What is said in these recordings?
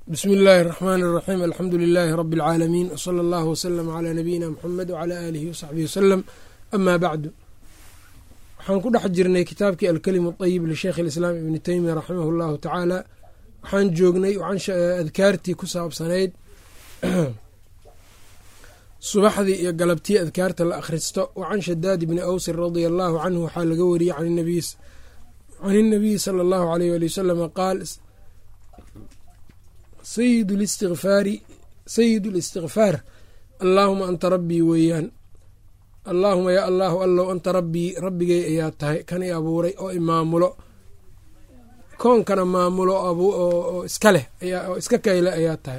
bsmi illaahi الraxmaan الraxiim alxamdu lilaahi rabi اlcaalamiin wsala allahu wslama calaa nabiyina muxamed wcalaa aalihi wasaxbihi wasalam amaa bacdu waxaan ku dhex jirnay kitaabkii alkelimu اطayib lisheikh اlislaam ibni teymiya raximah اllahu tacaala waxaan joognay adkaartii ku saabsanayd subaxdii iyo galabtii adkaarta la akhristo wacan shadaad bni awsin radia allahu canhu waxaa laga wariyey can inabiyi sala allahu aleyh ali wasalama qaal sayid listikfaari sayid listikfaar allaahuma anta rabbii weeyaan allaahuma yaa allaahu allow anta rabbii rabbigay ayaa tahay kan i abuuray oo imaamulo koonkana maamulo oo iska leh oo iska kayle ayaa tahay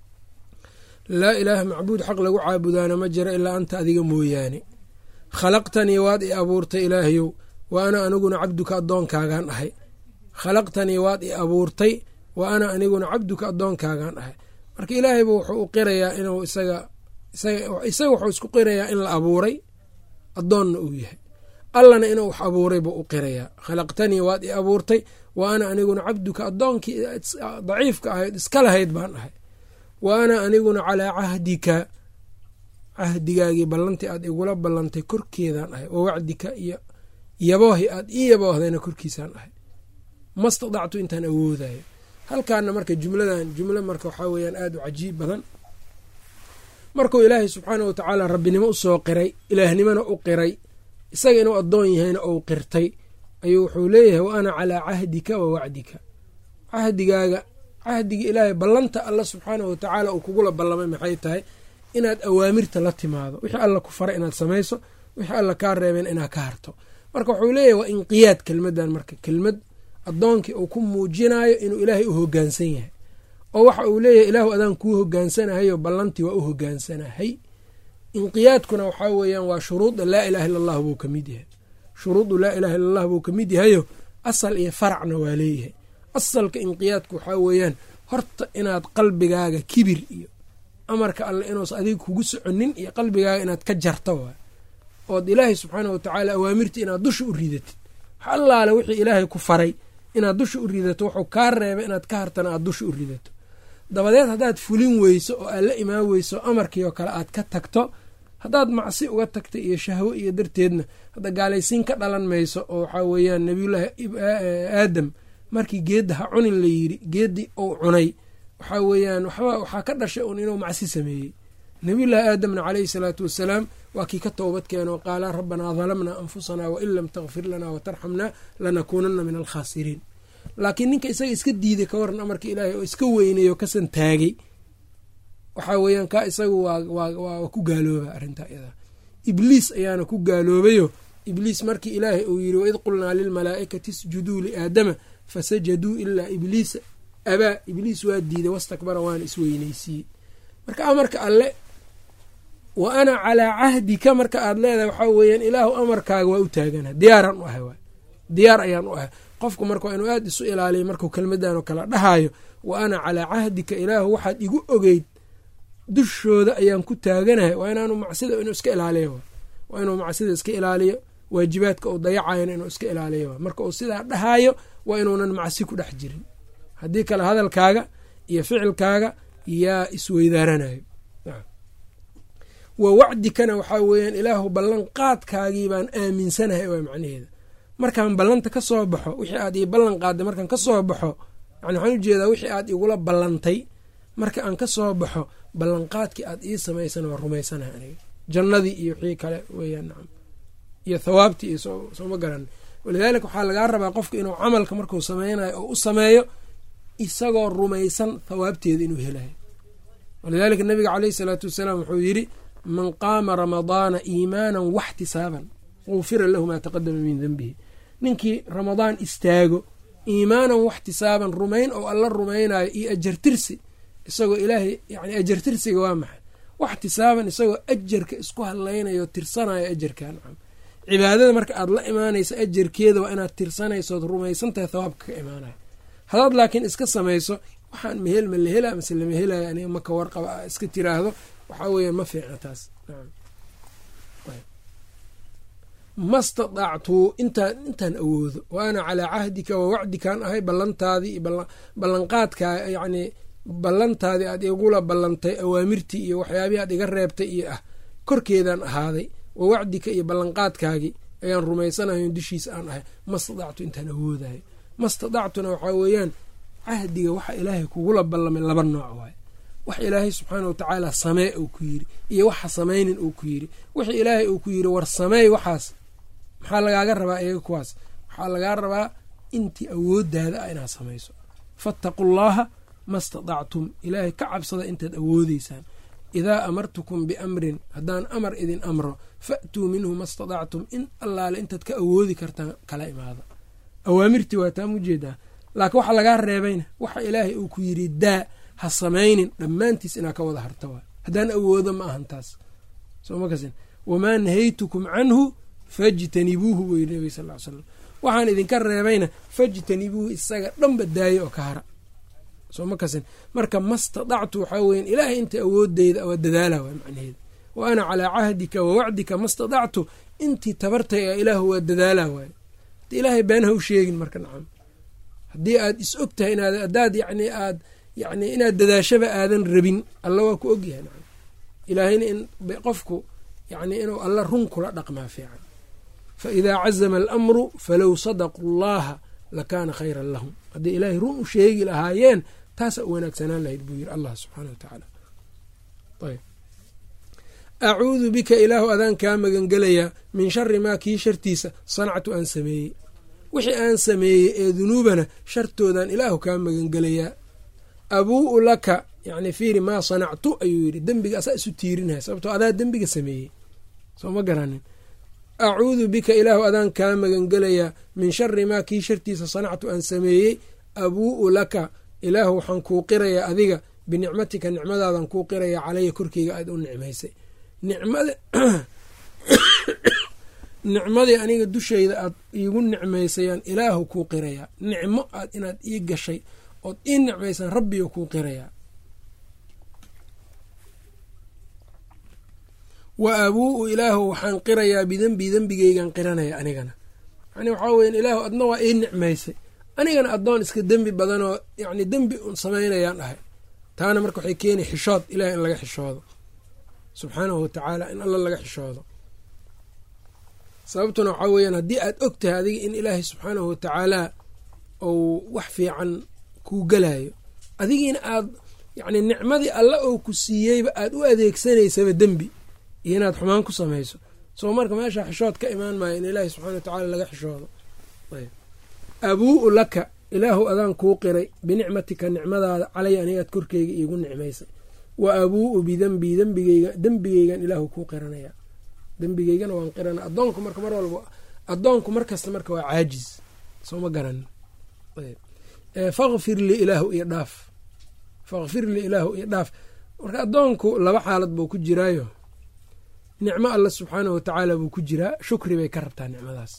laa ilaaha macbuud xaq lagu caabudaana ma jiro ilaa anta adiga mooyaane khalaqtanii waad i abuurtay ilaahayow wa ana aniguna cabduka addoonkaagaan ahay khalaqtanii waad i abuurtay wa ana aniguna cabduka addoonkaagaan ahay marka ilaahayba wuxuu u qirayaa inuu isaga isaga wuxuu isku qirayaa in la abuuray addoonna uu yahay allana inuu wax abuuray buu u qirayaa khalaqtanii waad i abuurtay wa ana aniguna cabduka addoonkii daciifka ahayd iska lahayd baan ahay wa ana aniguna calaa cahdika cahdigaagii ballantii aad igula ballantay korkeedaan ahay wa wacdika iyo yaboohi aad ii yaboohdayna korkiisaan ahay mastadactu intaan awoodayo halkaana marka jumladan jumlo marka waxaa weyaan aada u cajiib badan markuu ilaahay subxaana wa tacaala rabbinimo usoo qiray ilaahnimona u qiray isaga inuu addoon yahayna ou qirtay ayuu wuxuu leeyahay wa ana calaa cahdika wa wacdika cahdigaaga cahdiga ilaahay ballanta alla subxaana wa tacaala uu kugula ballamay maxay tahay inaad awaamirta la timaado wixii alla ku faray inaad samayso wixii alla kaa reebeen inaad ka harto marka wuxuu leeyahay waa inqiyaad kelmadan marka kelmad addoonkii uu ku muujinayo inuu ilaahay u hogaansan yahay oo waxa uu leeyahay ilaahu adaan kuu hogaansanahayo ballantii waa u hogaansanahay inqiyaadkuna waxaa weeyaan waa shuruuda laa ilaha illa allah buu kamid yahay shuruudu laa ilaha illa allah buu kamid yahayo asal iyo faracna waa leeyahay asalka inqiyaadku waxaa weeyaan horta inaad qalbigaaga kibir iyo amarka alle inuusa adiga kugu soconin iyo qalbigaaga inaad ka jarto waay ood ilaahay subxaana wa tacaala awaamirta inaad dusha u ridatid wax allaale wixii ilaahay ku faray inaad dusha u ridato wuxuu kaa reebay inaad ka hartana aad dusha u ridato dabadeed haddaad fulin weyso oo aad la imaan weyso amarkii oo kale aad ka tagto haddaad macsi uga tagta iyo shahwo iyo darteedna hadda gaalaysiin ka dhalan mayso oo waxaa weeyaan nabiyullaahi aadam markii geedda ha cunin la yidhi geeddii uu cunay waxaa weeyaan waxba waxaa ka dhashay un inuu macsi sameeyey nabiyullaahi aadamna caleyhi salaatu wassalaam waa kii ka toobad keeno qaala rabbanaa dalamnaa anfusanaa wain lam takfir lanaa watarxamnaa lanakuunana min alkhaasiriin laakiin ninka isaga iska diiday ka waran amarka ilaahay oo iska weynayo kasan taagay waxaa weeyaan kaa isagu waa ku gaalooba arrintaa iyadaa ibliis ayaana ku gaaloobayo ibliis markii ilaahay uu yidhi waid qulnaa lilmalaa'ikati isjuduu liaadama fasajaduu ilaa ibliisa abaa ibliis waa diiday wastakbara waana isweyneysiiyey marka amarka alle wa ana calaa cahdika marka aad leedahay waxaa weeyaan ilaahu amarkaaga waa u taagana diyaaraan u ahay waay diyaar ayaan u ahay qofku marka waa inuu aada isu ilaaliya markuu kelmadan oo kale dhahayo wa ana calaa cahdika ilaahu waxaad igu ogeyd dushooda ayaan ku taaganahay waa inaanu macsida inuu iska ilaaliyo waa inuu macsida iska ilaaliyo waajibaadka uu dayacayana inuu iska ilaaliyo marka uu sidaa dhahayo waa inuunan macsi ku dhex jirin haddii kale hadalkaaga iyo ficilkaaga yaa isweydaaranayo wa wacdikana waxaa weeyaan ilaahu ballan qaadkaagii baan aaminsanahay waa macnaheeda markaan ballanta ka soo baxo wixii aad ii ballan qaadday markaan ka soo baxo yani waxaan ujeedaa wixii aad igula ballantay marka aan ka soo baxo ballanqaadkii aad ii samaysan waa rumaysanahay aniga jannadii iyo wixii kale weeyaan nacam iyo thawaabtii iyo sooma garan walidaalika waxaa lagaa rabaa qofka inuu camalka markuu sameynayo oo u sameeyo isagoo rumaysan thawaabteeda inuu helayo walidaalika nabiga caleyhi salaatu wasalaam wuxuu yidhi man qaama ramadaana iimaanan waxtisaaban gufira lahu maa taqadama min denbihi ninkii ramadaan istaago iimaanan waxtisaaban rumayn oo alla rumaynayo iyo ajartirsi isagoo ilaahay yani ajartirsiga waa maxay waxtisaaban isagoo ajarka isku hadlaynayo tirsanayo ajarka nacam cibaadada marka aad la imaanayso ajarkeeda waa inaad tirsanaysood rumaysantahay thawaabka ka imaanayo hadaad laakiin iska samayso waxaan mahel ma la hela mase lama helayo aniga maka warqaba a iska tiraahdo waxaa weeyaan ma fiicna taas ma stadactu intaan intaan awoodo wa ana calaa cahdika wa wacdikaan ahay ballantaadii ballanqaadkaa yacni ballantaadii aad igula ballantay awaamirtii iyo waxyaabihii aad iga reebtay iyo ah korkeedaan ahaaday wa wacdika iyo ballanqaadkaagii ayaan rumaysanayo dushiisa aan ahay mastadactu intaan awoodayo mastadactuna waxaa weeyaan cahdiga waxa ilaahay kugula ballamay laba nooc waaye wax ilaahay subxaana wa tacaala samee uu ku yiri iyo waxa samaynin uu ku yiri wixii ilaahay uu ku yiri war sameey waxaas maxaa lagaaga rabaa iyaga kuwaas waxaa lagaa rabaa intii awoodaada ah inaad samayso fattaqu llaha ma stadactum ilaahay ka cabsada intaad awoodeysaan idaa amartukum biamrin haddaan amar idin amro fa'tuu minhu ma stadactum in allaale intaad ka awoodi kartaan kala imaada awaamirtii waa taa mujeedaa laakiin waxa lagaa reebayna waxa ilaahay uu ku yiri daa ha samaynin dhammaantiis inaa ka wada harta waay haddaan awoodo ma ahan taas somakas wamaa nahaytukum canhu fajtanibuuhu buu yiri nabig sal l slam waxaan idinka reebayna fajtanibuuhu isaga dhanba daayo oo ka hara soo ma kasin marka ma stadactu waxaa weyan ilaahay inta awoodeyda waa dadaala waa macnaheeda wa ana calaa cahdika wa wacdika ma stadactu intii tabartay a ilaahu waa dadaala waaye de ilaahay been ha u sheegin marka nacam haddii aad is og tahay inaad haddaad yani aad yani inaad dadaashaba aadan rabin alla waa ku ogyahay nacam ilaahayna in qofku yani inuu alla run kula dhaqmaa fiican fa idaa cazama alamru falow sadaquu llaha lakaana khayran lahum hadday ilaahay run u sheegi lahaayeen taasa u wanaagsanaan lahayd buu yiri allah subxaana wa tacaala ayb acuudu bika ilaahu adaan kaa magangelayaa min shari maa kii shartiisa sanactu aan sameeyey wixii aan sameeyey ee dunuubana shartoodan ilaahu kaa magangelayaa abuu'u laka yani fiiri maa sanactu ayuu yidhi dembiga asaa isu tiirinaya sababtoo adaa dembiga sameeyey soo ma garanin acuudu bika ilaahu adaan kaa magangelayaa min shari maa kii shartiisa sanactu aan sameeyey abuu'u laka ilaahu waxaan kuu qirayaa adiga binicmatika nicmadaadan kuu qirayaa calaya korkeyga aad u nicmaysay nicmadii aniga dushayda aad iigu nicmaysayaan ilaahu kuu qirayaa nicmo aad inaad ii gashay ood ii nicmaysaan rabbiga kuu qirayaa wa abuu'u ilaahu waxaan qirayaa bidembii dembigeygan qiranaya anigana yani waxaa weya ilaahu adna waa ii nicmaysay anigana addoon iska dembi badanoo yani dembi un samaynayaan ahay taana marka waxay keenay xishood ilahay in laga xishoodo subxaanahu watacaala in alla laga xishoodo sababtuna waxaa weeyaan haddii aad og tahay adiga in ilaahay subxaanahu watacaala uu wax fiican kuu galayo adigiina aad yacni nicmadii alla oo ku siiyeyba aad u adeegsanaysaba dembi iyo inaad xumaan ku samayso soo marka meesha xishood ka imaan maayo in ilaahay subxana watacaala laga xishoodo abuu'u laka ilaahu adaan kuu qiray binicmatika nicmadaada calay anigaad korkeyga iigu nicmaysay wa abuu'u bidembii dembigeyga dembigeygan ilaahu kuu qiranaya dembigeygana waan qirana adoonku marka mar walba addoonku markasta marka waa caajiz soo ma garanin fakfir lii ilaahu iyo dhaaf fakfir lii ilaahu iyo dhaaf marka addoonku laba xaalad buu ku jiraayo nicmo alla subxaanahu watacaala buu ku jiraa shukri bay ka rabtaa nicmadaas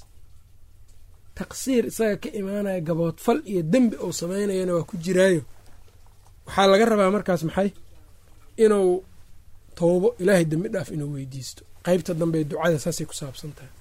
taqsiir isaga ka imaanaya gaboodfal iyo dembi uu samaynayana waa ku jiraayo waxaa laga rabaa markaas maxay inuu toobo ilaahay dembi dhaaf inuu weydiisto qeybta dambe ducada saasay ku saabsan tahay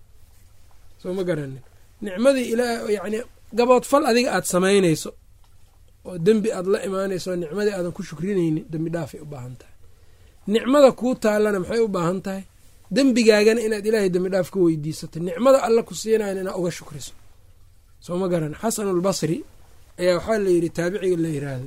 soo ma garanin nicmadii ilaa yacni gaboodfal adiga aada samaynayso oo dembi aada la imaanayso nicmadii aadan ku shukrinaynin dembi dhaafay u baahan tahay nicmada kuu taallana maxay u baahan tahay dembigaagana inaad ilaahay dembi dhaaf ka weydiisato nicmada alla ku siinayan inaad uga shukriso soo ma garan xasanulbasri ayaa waxaa layidhi taabiciga la yiraahdo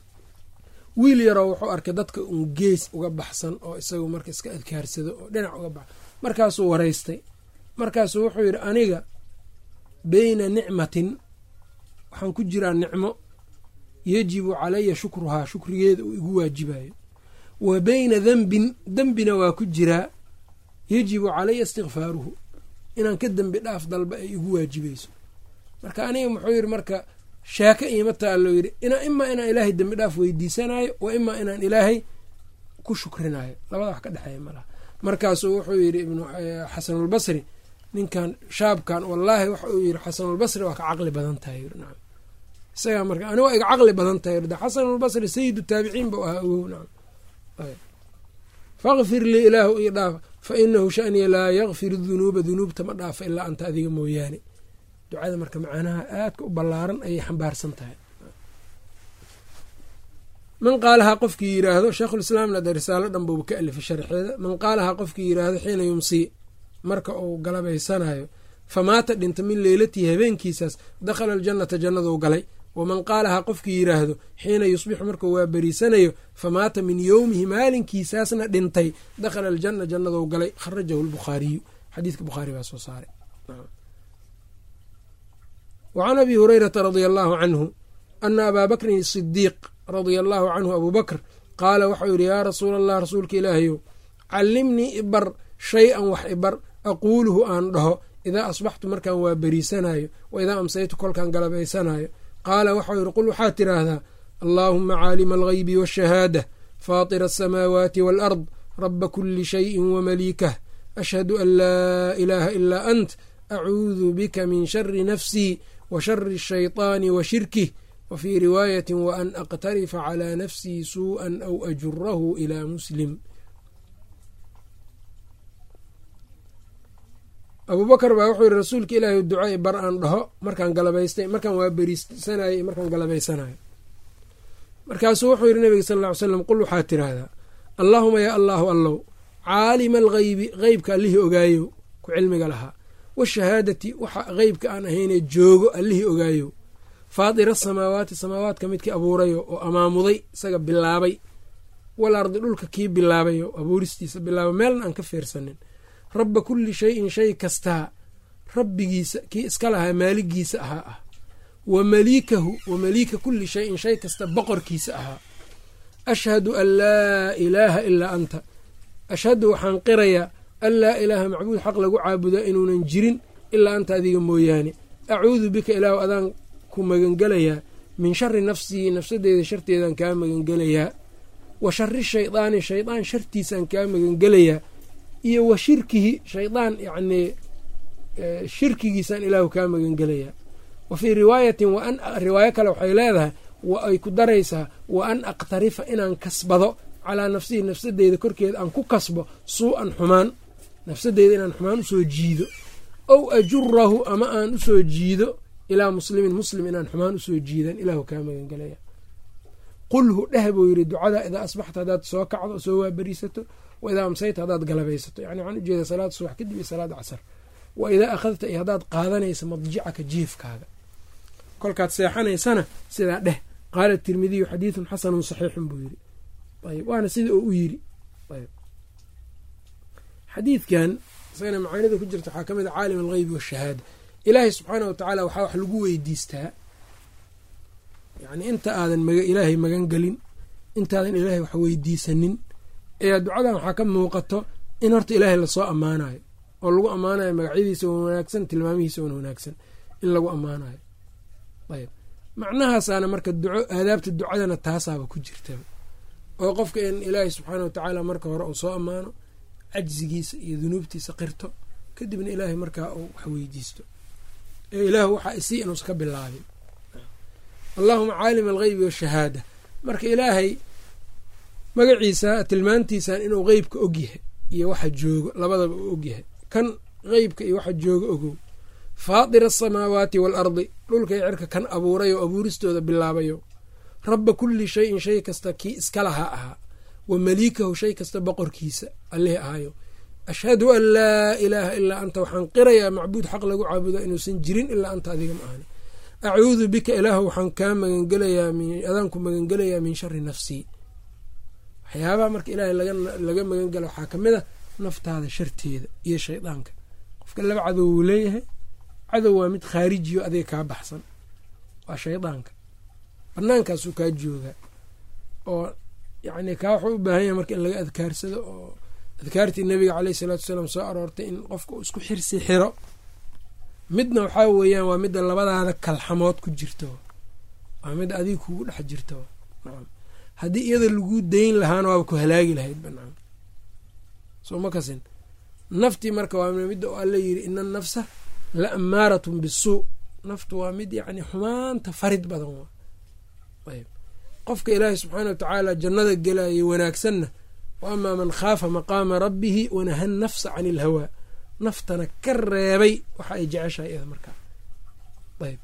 wiil yaroo wuxuu arkay dadka un gees uga baxsan oo isagu marka iska adkaarsado oo dhinac uga bax markaasuu waraystay markaasuu wuxuu yidhi aniga beyna nicmatin waxaan ku jiraa nicmo yajibu calaya shukruhaa shukrigeeda uu igu waajibayo wa beyna dembin dembina waa ku jiraa yajibu calaya istikfaaruhu inaan ka dembi dhaaf dalba ay igu waajibayso marka aniga muxuu yidhi marka shaaka iima taalloo yidhi imaa inaan ilaahay dembi dhaaf weydiisanayo wa imaa inaan ilaahay ku shukrinayo labada wax ka dhexeeya malaha markaasuu wuxuu yidhi ibnu xasanulbasri ninkan shaabkan wallaahi waxa uu yidhi xasanulbasri waa ka caqli badan tahay yiri nacam isagaa marka ani waa iga caqli badan tahay yiri xasanulbasri sayidu taabiciin buu ahaa ogow nacam fakfir lii ilaahu ii dhaaf fa inahu shaniya laa yakfir dunuuba dunuubta ma dhaafa ilaa anta adiga mooyaane ducada marka macanaha aadka u ballaaran ayay xambaarsan tahay man qaalahaa qofkii yiraahdo sheikhulislaamna de risaalo dhan buuba ka alifay sharxeeda man qaalahaa qofkii yiraahdo xiina yumsii marka uu galabaysanayo famaata dhinta min leylatihi habeenkiisaas dakhala aljannata jannaduu galay waman qaalahaa qofkii yiraahdo xiina yusbixu markuu waa beriisanayo famaata min yowmihi maalinkiisaasna dhintay dakhala aljanna jannaduu galay kharajahu lbukhaariyu xadiidka bukhaari baa soo saaray wacan abi hurayrata radia allaahu canhu ana abaa bakrin sidiiq radia allaahu canhu abuu bakr qaala waxau yidhi yaa rasuula allah rasuulka ilaahayow callimnii ibar shay-an wax ibar aquuluhu aan dhaho idaa asbaxtu markaan waa beriisanayo wa idaa amsaytu kolkaan galabaysanayo qaala waxau yidhi qul waxaad tidhaahdaa allaahuma caalima alghaybi waashahaada faatira asamaawaati waalard raba kuli shayin wamaliikah ashhadu an laa ilaaha ilaa ant acuudu bika min shari nafsii wa shari ashayطaani wa shirkih wa fii riwaayati wa an aqtarifa calaa nafsii suuءan aw ajurahu ilaa muslim abuubakar baa wuxuu yihi rasuulka ilaahay ducaa bar aan dhaho markaan galabaystay markaan waa beriisanayo iyo markaan galabaysanayo markaasuu wuxuu yihi nabiga sal ll ly slam qul waxaad tiraahdaa allaahuma yaa allaahu allow caalima alghaybi qeybka allihii ogaayow ku cilmiga lahaa washahaadati waxa qeybka aan ahaynee joogo allihii ogaayow faatira asamaawaati samaawaadka midkii abuurayo oo amaamuday isaga bilaabay wal ardi dhulka kii bilaabayo abuuristiisa bilaaba meelna aan ka fiirsanin rabba kulli shayin shay kastaa rabbigiisa kii iska lahaa maaligiisa ahaa ah wa maliikahu wa maliika kulli shayin shay kasta boqorkiisa ahaa ashhadu an laa ilaaha ilaa anta ashhadu waxaan qirayaa an laa ilaaha macbuud xaq lagu caabudaa inuunan jirin ilaa anta adiga mooyaane acuudu bika ilaahu adaan ku magangelayaa min shari nafsii nafsadeeda sharteedaan kaa magangelayaa wa shari shaydaani shaydaan shartiisaan kaa magangelayaa iyo wa shirkihi shaydaan yacnii shirkigiisaan ilaahu kaa magangelayaa wa fii riwaayatin waan riwaayo kale waxay leedahay wa ay ku daraysaa wa an aqtarifa inaan kasbado calaa nafsihi nafsadeyda korkeeda aan ku kasbo suu-an xumaan nafsadeyda inaan xumaan usoo jiido ow ajurahu ama aan usoo jiido ilaa muslimin muslim inaan xumaan usoo jiidan ilaahu kaa magangelaya qulhu dheh buu yidhi ducada idaa asbaxta haddaad soo kacdo soo waaberiisato wa idaa amsayta haddaad galabaysato yani waxaan ujeeda salaada subax kadib iyo salaada casar wa idaa akhadta iyo haddaad qaadanaysa madjicaka jiifkaaga kolkaad seexanaysana sidaa dheh qaala tirmidiyu xadiidun xasanun saxiixun buu yidhi ayb waana sida uu u yidhi ayb xadiidkan isagana macaanida ku jirta waxaa ka mid a caalim algheybi waashahaada ilaahay subxaana wa tacaala waxaa wax lagu weydiistaa yacni inta aadan ilaahay magan gelin intaadan ilaahay wax weydiisanin ayaa ducadan waxaa ka muuqato in horta ilaahay lasoo ammaanayo oo lagu ammaanayo magacyadiisa wan wanaagsan tilmaamihiisa wan wanaagsan in lagu ammaanayo ayb macnahaasaana marka duco aadaabta ducadana taasaaba ku jirtaba oo qofka in ilaahay subxaana wa tacaala marka hore uu soo ammaano cajzigiisa iyo dunuubtiisa qirto kadibna ilaahay markaa uu wax weydiisto ee ilaahu waxaa isii inuusa ka bilaabin allaahuma caalim algheybi washahaada marka ilaahay magaciisa tilmaantiisan inuu qeybka ogyahay iyo waxa joogo labadaba uu ogyahay kan qeybka iyo waxa joogo ogow faatira asamaawaati waalardi dhulka iyo cirka kan abuuray oo abuuristooda bilaabayo rabba kulli shayin shay kasta kii iska lahaa ahaa wa maliikahu shay kasta boqorkiisa allihii ahayo ashhadu an laa ilaaha ilaa anta waxaan qirayaa macbuud xaq lagu caabudo inuusan jirin ilaa anta adiga ma ahani acuudu bika ilaahu waxaan kaa magangelayaa adaan ku magangelayaa min shari nafsii waxyaabaha marka ilaahay laga magangela waxaa ka mid a naftaada sharteeda iyo shaydaanka qofka laba cadow wuu leeyahay cadow waa mid khaarijiyo adiga kaa baxsan waa shaydaanka banaankaasuu kaa joogaa oo yacni kaa wuxuu u baahan yahay marka in laga adkaarsado oo adkaartii nabiga caleyh isalaatu wasalaam soo aroortay in qofka uu isku xirsi xiro midna waxaa weeyaan waa midda labadaada kalxamood ku jirto waa midda adiga kugu dhex jirto nacam haddii iyada laguu dayn lahaana waaba ku halaagi lahayd ba nacam soo ma kasin naftii marka waa midda oo alla yidhi ina anafsa la amaaratun bisuu naftu waa mid yacni xumaanta farid badan waa ayb qofka ilaahay subxaana wa tacaala jannada gelayo wanaagsanna wa amaa man khaafa maqaama rabbihi wanaha nafsa cani ilhawaa naftana ka reebay waxa ay jeceshahay iyada markaa ayb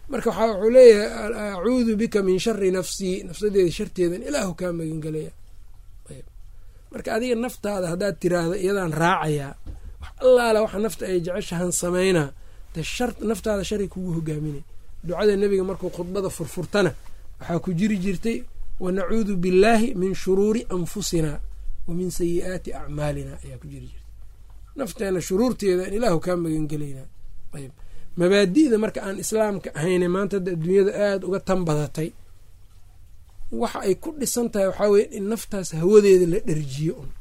marka waxaa wuxuu leeyahay acuudu bika min shari nafsii nafsadeeda sharteedan ilaahu kaa magangelaya marka adiga naftaada haddaad tiraahdo iyadaan raacayaa wax allaala waxa nafta ay jeceshahan samaynaa de shar naftaada shari kugu hogaaminay ducada nebiga markuu khudbada furfurtana waxaa ku jiri jirtay wanacuudu billaahi min shuruuri anfusina wa min sayi'aati acmaalina ayaa ku jiri jirtay nafteena shuruurteeda in ilaahu kaa magangelaynaa ayb mabaadi'da marka aan islaamka ahayne maanta hadda adduunyada aada uga tan badatay waxa ay ku dhisan tahay waxaa weye in naftaas hawadeeda la dherjiyo un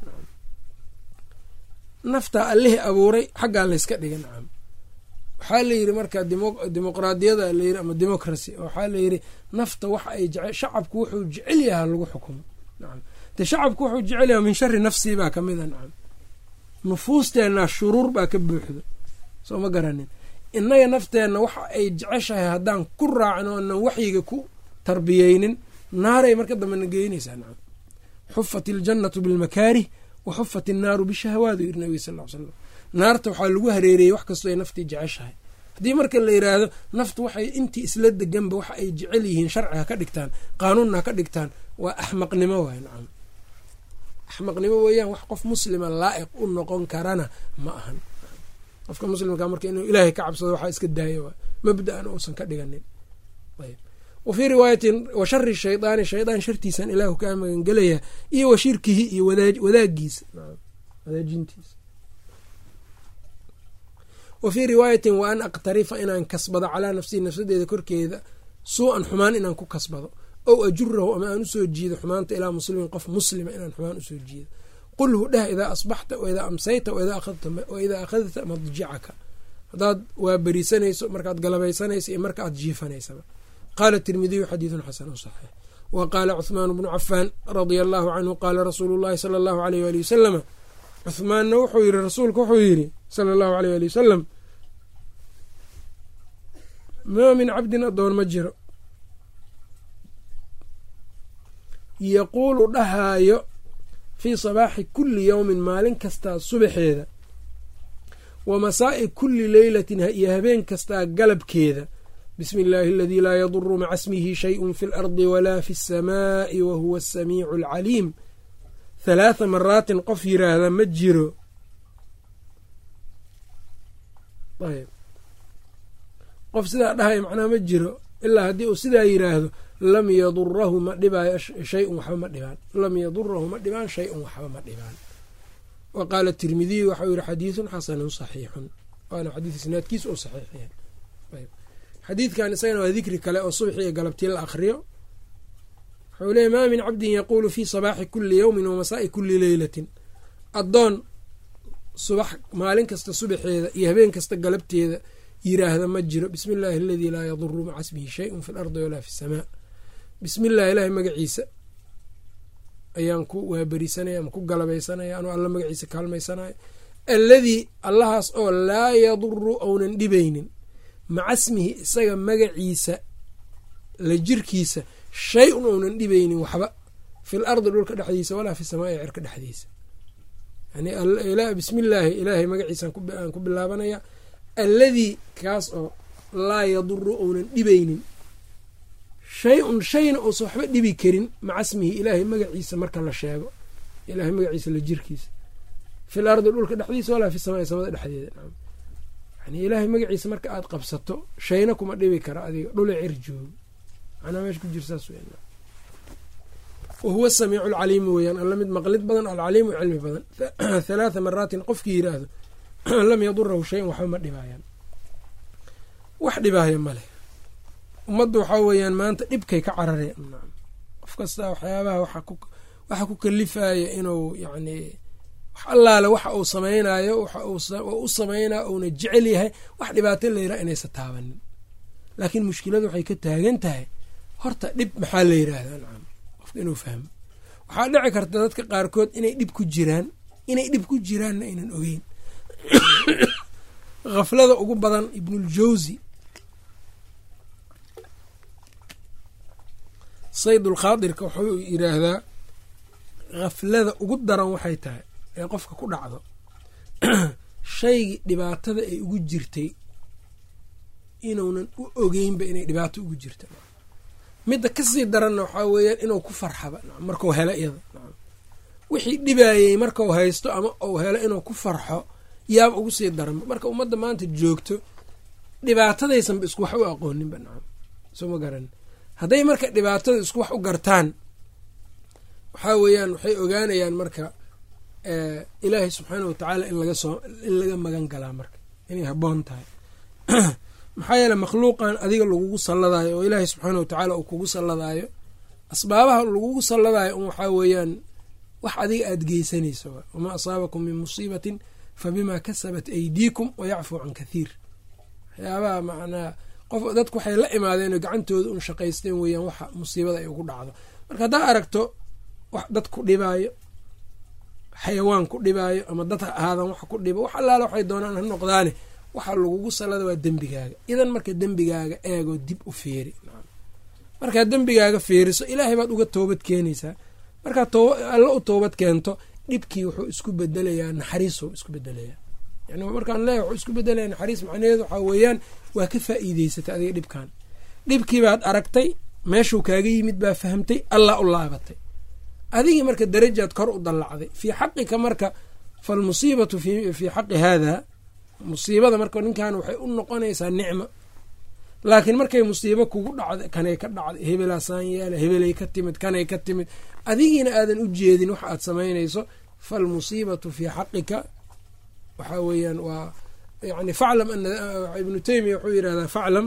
naftaa allihii abuuray xaggaa layska dhiga nacam waxaa layidhi marka dimuqraadiyada layiri ama democracy waxaa layidhi nafta waxa ay jece shacabku wuxuu jecel yahaa lagu xukumo nacam de shacabku wuxuu jecel yaha min shari nafsii baa ka mida nacam nufuusteenna shuruur baa ka buuxdo soo ma garanin innaga nafteenna waxa ay jeceshahay haddaan ku raacno onan waxyiga ku tarbiyeynin naaray marka dambena geynaysaa nacam xufat iljannatu bilmakaarih wa xufat innaaru bishahawaadu yiri nabiga sal l slam naarta waxaa lagu hareereyey wax kastoo ay naftii jeceshahay haddii marka la yiraahdo naftu waxay intii isla deganba waxa ay jecel yihiin sharci ha ka dhigtaan qaanuunna ha ka dhigtaan waa axmaqnimo waay nacam axmaqnimo weeyaan wax qof muslima laa'iq u noqon karana ma ahan qofka muslimka marka inuu ilaahay ka cabsado waxaa iska daaya waay mabda-an uusan ka dhiganin ayb wa fii riwaayatin wa shari shaydaani shaydaan shartiisan ilaahu kaa magangelaya iyo wa shirkihi iyo wadaagiisa wadaajintiisa wa fii riwaayatin wa an aqtarifa inaan kasbado calaa nafsii nafsadeeda korkeeda suu-an xumaan inaan ku kasbado ow ajurahu ama aan usoo jiido xumaanta ilaa muslimin qof muslima inaan xumaan usoo jiido qulhu dheh idaa asbaxta waidaa amsayta waidaa akhadta madjicaka haddaad waa berisanayso markaad galabaysanayso iyo marka aad jiifanaysaba qaala tirmidiyu xadiidun xasanu saxiix wa qaala cuhmaan bnu cafaan radia allaahu canhu qaala rasuulu llahi sala allahu aleyh waali wasalama cuhmaanna wuxuu yiri rasuulku wuxuu yidhi sala allahu aleyh waali wasalam maa min cabdin adoon ma jiro yaquulu dhahaayo fii sabaaxi kulli yowmin maalin kastaa subaxeeda wa masaa'i kulli leylatin iyo habeen kastaa galabkeeda bismi illaahi aladii laa yaduru maca smihi shayun fi alardi walaa fi asamaa'i wa huwa asamiicu alcaliim halaatha maraatin qof yiraahda ma jiro ayb qof sidaa dhahaya macnaha ma jiro ilaa haddii uu sidaa yiraahdo lam yadurahu ma dhibaayo shayun waxba ma dhibaan lam yadurahu ma dhibaan shay-un waxba ma dhibaan wa qaala tirmidiyu waxau yihi xadiidun xasanun saxiixun waana xadiid isnaadkiisa oo saxiix yahay ayb xadiidkan isagana waa dikri kale oo subxi iyo galabtii la akhriyo wuxuu leeyay maa min cabdin yaquulu fii sabaaxi kulli yowmin wa masaa'i kulli leylatin addoon subax maalin kasta subaxeeda iyo habeen kasta galabteeda yiraahda ma jiro bismi illaahi aladii laa yaduru maca smihi shayun fi lardi walaa fi samaa bismi illahi ilaahay magaciisa ayaan ku waaberisanaya ama ku galabaysanaya anuu alla magaciisa kaalmaysanayo alladii allahaas oo laa yaduru ounan dhibaynin maca smihi isaga magaciisa la jirkiisa shay un ounan dhibaynin waxba fil ardi dhulka dhexdiisa walaa fi samaa ee cirka dhexdiisa yani bismi illaahi ilaahay magaciisaan ku bilaabanaya alladii kaas oo laa yaduru ounan dhibaynin shay un shayna uusan waxba dhibi karin maca smihi ilaahay magaciisa marka la sheego ilaahay magaciisa la jirkiisa fil ardi dhulka dhexdiisa walaa fi samaa samada dhexdeeda yani ilaahay magaciisa marka aad qabsato shayna kuma dhibi kara adiga dhula cir joogo macnaa meesha ku jir saas w wa huwa samiicu alcaliimu weeyaan alla mid maqlid badan alcaliimu cilmi badan halaatha maraatin qofkii yiraahdo lam yadurahu shayan waxba ma dhibaayaan wax dhibaaya maleh ummadda waxaa weeyaan maanta dhibkay ka carareen qof kasta waxyaabaha waxa ku kalifaya inuu yacni wax allaale waxa uu samaynayo waxa u sameynaa uuna jecel yahay wax dhibaato layiraha inaysa taabanin laakiin mushkiladu waxay ka taagan tahay horta dhib maxaa la yiraahdaa nacam qofka inuu fahmo waxaa dhici karta dadka qaarkood inay dhib ku jiraan inay dhib ku jiraanna aynan ogeyn khaflada ugu badan ibnuljawsi saydulkhaadirka wuxuu yiraahdaa khaflada ugu daran waxay tahay ee qofka ku dhacdo shaygii dhibaatada ay ugu jirtay inuunan u ogeynba inay dhibaato ugu jirta midda kasii daranna waxaa weeyaan inuu ku farxaba markau helo iyada wixii dhibaayey markau haysto ama uu helo inuu ku farxo yaaba ugu sii daranba marka ummadda maanta joogto dhibaatadaysanba isku wax u aqooninba nacam soo ma garan hadday marka dhibaatada isku wax u gartaan waxaa weeyaan waxay ogaanayaan marka ilaahay subxaana wa tacaala in laga soo in laga magan galaa marka inay habboon tahay maxaa yeele makhluuqan adiga lagugu salladaayo oo ilaahay subxaana wa tacaala uu kugu salladaayo asbaabaha lagugu salladaayo un waxaa weeyaan wax adiga aada geysanayso wamaa asaabakum min musiibatin fa bimaa kasabat aydiikum wa yacfuu can kathiir waxyaabaha macnaa qof dadku waxay la imaadeen oo gacantooda un shaqaysteen weeyaan waxa musiibada ay ugu dhacdo marka haddaa aragto wax dad ku dhibaayo xayawaan ku dhibaayo ama dad ha ahaadan wax ku dhibo wax allaala waxay doonaan ha noqdaane waxa lagugu sallada waa dembigaaga idan marka dembigaaga eegoo dib u feeri markaad dembigaaga feeriso ilaahay baad uga toobad keenaysaa markaad alla u toobad keento dhibkii wuxuu isku bedelayaa naxariisuu isku bedelayaa yani markaan leeya wuxuu isku bedelaya naxariis macnaheedu waxaa weeyaan waa ka faa'iideysatay adiga dhibkan dhibkii baad aragtay meeshuu kaaga yimid baa fahamtay allah u laabatay adigii marka darajaad kor u dallacday fii xaqika marka falmusiibatu fii xaqi haada musiibada marka ninkan waxay u noqonaysaa nicma laakiin markay musiibo kugu dhacda kanay ka dhacday hebelaasaan yeela hebelay ka timid kanay ka timid adigiina aadan u jeedin wax aad samaynayso falmusiibatu fii xaqika waxaa weeyaan waa yani faclam ana ibnu teymiya wuxuu yidhahdaa faclam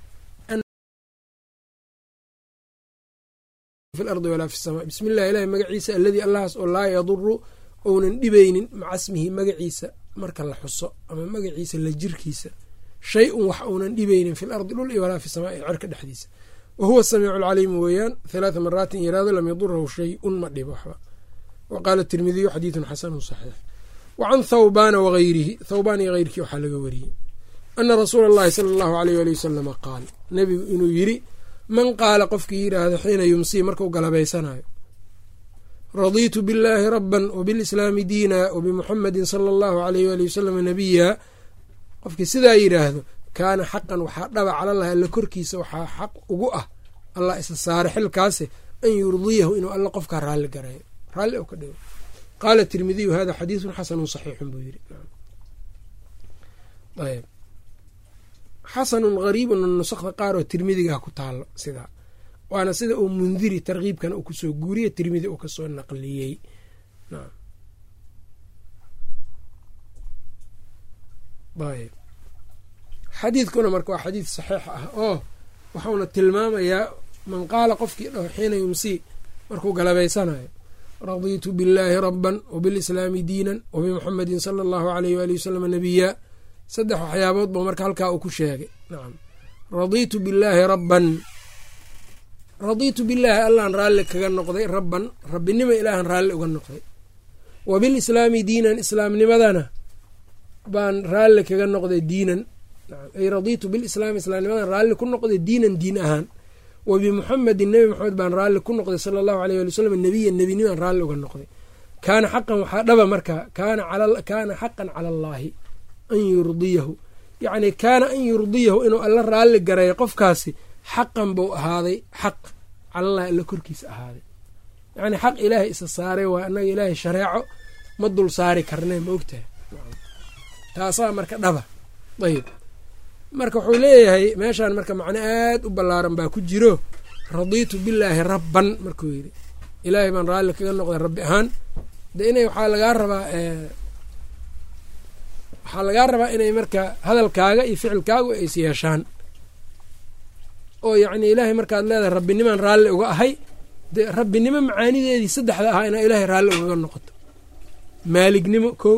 fi lardi walaa fi samaa bismi illah ilahi magaciisa alladii allahaas oo laa yaduru ounan dhibaynin maca smihi magaciisa marka la xuso ama magaciisa la jirkiisa shay un wax uunan dhibaynin fi lardi dhul iyo walaa fi samaa ee cerka dhexdiisa wa huwa samiicu lcaliimu weeyaan halaatha maraatin yaraado lam yadurahu shay un ma dhibo waxba wa qaala tirmidiyu xadiidun xasanun saxiix wa can thawbaana wagayrihi thawbaan iyo heyrkii waxaa laga wariyey ana rasuula allahi sala allahu aleyh wali wasalama qaal nebigu inuu yiri man qaala qofkii yidhaahdo xiina yumsii markuu galabaysanayo radiitu billaahi rabban wbilislaami diina wabimuxamedin sala allahu aleyh wali wasalam nabiya qofkii sidaa yidhaahdo kaana xaqan waxaa dhaba calalahi alla korkiisa waxaa xaq ugu ah allah isa saare xilkaase an yurdiyahu inuu alla qofkaa raalli garayo raalli u ka dhigo qaala tirmidiyu hada xadiidun xasanun saxiixun buu yiri ayb xasanun gariibun nusakda qaar oo tirmidigaa ku taalo sidaa waana sida uu mundiri tarkiibkana uu kusoo guuriye tirmidi uu kasoo naqliyey ayb xadiidkuna marka waa xadiid saxiix ah oo waxauna tilmaamayaa man qaala qofkii dhaho xiina yumsii markuu galabaysanayo radiitu billaahi rabban wabilislaami diinan wabimuxamedin sala allahu aleyh waali wasalam nabiya saddex waxyaabood buu marka halkaa uu ku sheegay nacam radiitu billaahi rabban radiitu billaahi allaan raalli kaga noqday rabban rabbinimo ilaahan raalli uga noqday wabilislaami diinan islaamnimadana baan raalli kaga noqday diinan ay radiitu bilislaami islaamnimadan raalli ku noqday diinan diin ahaan wa bimuxamedin nebi maxamed baan raalli ku noqday sala allahu aleyh wali wasalam nebiyan nebinimaan raalli uga noqday kaana xaqan waxaa dhaba markaa kaana xaqan cala allaahi an yurdiyahu yacni kaana an yurdiyahu inuu alla raalli gareeyo qofkaasi xaqan buu ahaaday xaq calalahi alla korkiisa ahaaday yacni xaq ilaahay isa saaray waa annaga ilaahay shareeco ma dul saari karnee ma ogtahay taasaa marka dhaba ayb marka wuxuu leeyahay meeshaan marka macno aad u ballaaran baa ku jiro radiitu billaahi rabban markuu yidhi ilaahay baan raalli kaga noqday rabbi ahaan de inay waxaa lagaa rabaa waxaa lagaa rabaa inay marka hadalkaaga iyo ficilkaagu ay is yeeshaan oo yacni ilaahay markaad leedahay rabbinimaan raalli uga ahay de rabbinimo macaanideedii saddexda ahaa inaa ilaahay raalli ugaga noqoto maalignimo kow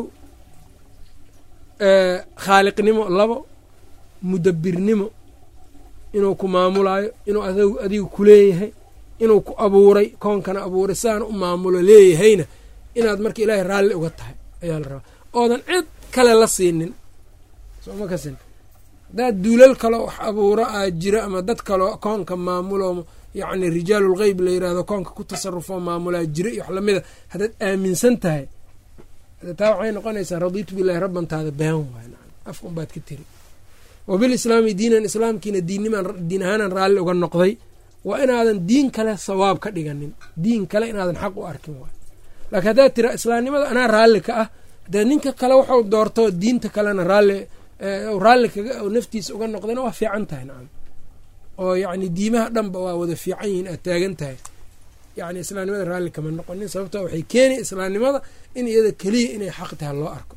khaaliqnimo labo mudabbirnimo inuu ku maamulaayo inuu adigu ku leeyahay inuu ku abuuray koonkana abuuray sidaana u maamulo leeyahayna inaad marka ilaahay raalli uga tahay ayaa la rabaa oodan cid kale la siinin sooma kasin haddaad duulal kaloo wax abuuro aa jiro ama dad kaloo koonka maamulo yacni rijaalulgeyb la yirahdo koonka ku tasarufoo maamulaa jiro iyo wax lamida haddaad aaminsan tahay taa waxay noqonaysaa radiitu billahi rabbantaada been waay afka unbaad ka tiri wabilislaami diinan islaamkiina diinnimaan diin ahaanan raalli uga noqday waa inaadan diin kale sawaab ka dhiganin diin kale inaadan xaq u arkin waay laakiin haddaad tira islaamnimada anaa raalli ka ah dee ninka kale waxuu doorto diinta kalena raalli raalli kaga naftiisa uga noqdayna waa fiican tahay nacam oo yacni diimaha dhanba waa wada fiican yihiin aad taagan tahay yacni islaamnimada raalli kama noqonin sababto waxay keeni islaamnimada in iyada keliya inay xaq tahay loo arko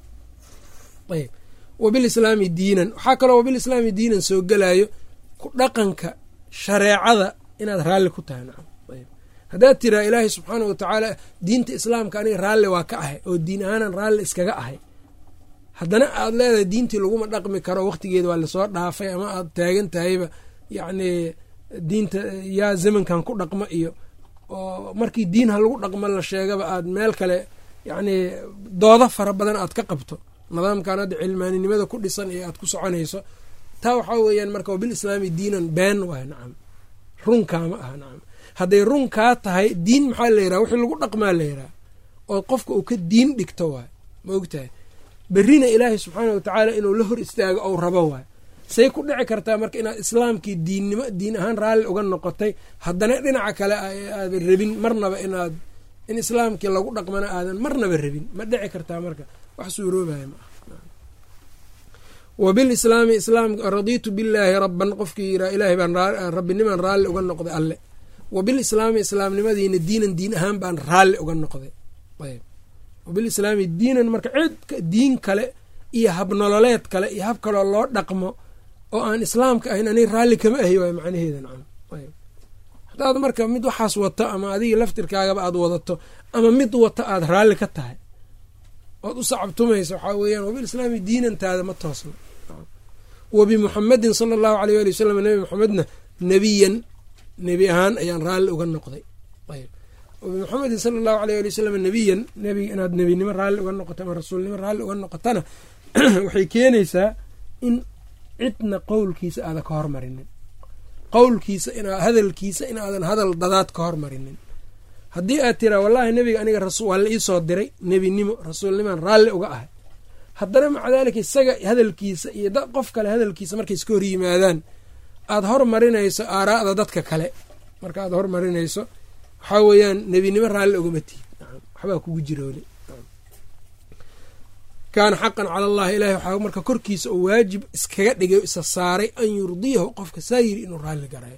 ayb wabilislaami diinan waxaa kaloo wabilislaami diinan soo gelayo ku dhaqanka shareecada inaad raalli ku tahay nacam ayb haddaad tiraa ilaahay subxaana wa tacaala diinta islaamka aniga raalli waa ka ahay oo diin ahaanan raalli iskaga ahay haddana aad leedahay diintii laguma dhaqmi karo waqtigeeda waa lasoo dhaafay ama aad taagan tahayba yacni diinta yaa zamankan ku dhaqmo iyo oo markii diin ha lagu dhaqmo la sheegaba aad meel kale yacni doodo fara badan aad ka qabto nidaamkan hadda cilmaaninimada ku dhisan iyo aad ku soconayso taa waxaa weeyaan marka wabilislaami diinan been waay nacam runkaama aha nacam hadday runkaa tahay diin maxaa la yiraha wixii lagu dhaqmaa la yiraha oo qofka uu ka diin dhigto waay ma ogtahay berrina ilaahay subxaana watacaala inuu la hor istaago ou rabo waay say ku dhici kartaa marka inaad islaamkii diinnimo diin ahaan raalli uga noqotay haddana dhinaca kale aadan rabin marnaba inaad in islaamkii lagu dhaqmana aadan marnaba rabin ma dhici kartaa marka wax suuroobaya ma ah wabilislaami islaam radiitu billaahi rabban qofkii yiraa ilaahay baan rabbinimaan raalli uga noqday alle wabilislaami islaamnimadiina diinan diin ahaan baan raalli uga noqday ayb wabilislaami diinan marka cid diin kale iyo habnololeed kale iyo hab kaloo loo dhaqmo oo aan islaamka ahayn ani raalli kama ahi waay macnaheeda nacam ayb hadaad marka mid waxaas wato ama adiga laftirkaagaba aad wadato ama mid wato aada raalli ka tahay ood u sacabtumaysa waxaa weeyaan wabilislaami diinantaada ma toosna wabimuxamedin sala allahu aleyh ali wasalam nebi maxamedna nebiyan nebi ahaan ayaan raalli uga noqday ayb wabimuxamedin sala allahu aleyh ali wasalam nebiyan nebiga inaad nebinimo raalli uga noqoto ama rasuulnimo raalli uga noqotana waxay keenaysaa in cidna qowlkiisa aadan ka hormarinin qowlkiisa hadalkiisa inaadan hadal dadaad ka hormarinin haddii aad tiraa wallaahi nebiga aniga waa la iisoo diray nebinimo rasuulnimaan raalli uga ahay haddana maca daalika isaga hadalkiisa iyo qof kale hadalkiisa markay iska hor yimaadaan aada hormarinayso aaraa'da dadka kale marka aad hormarinayso waxaa weeyaan nebinimo raalli ugama tihid waxbaa kugu jira weli kaana xaqan cala allahi ilahi waxaa marka korkiisa oo waajib iskaga dhigay o isa saaray an yurdiyahu qofka saa yiri inuu raalli garayo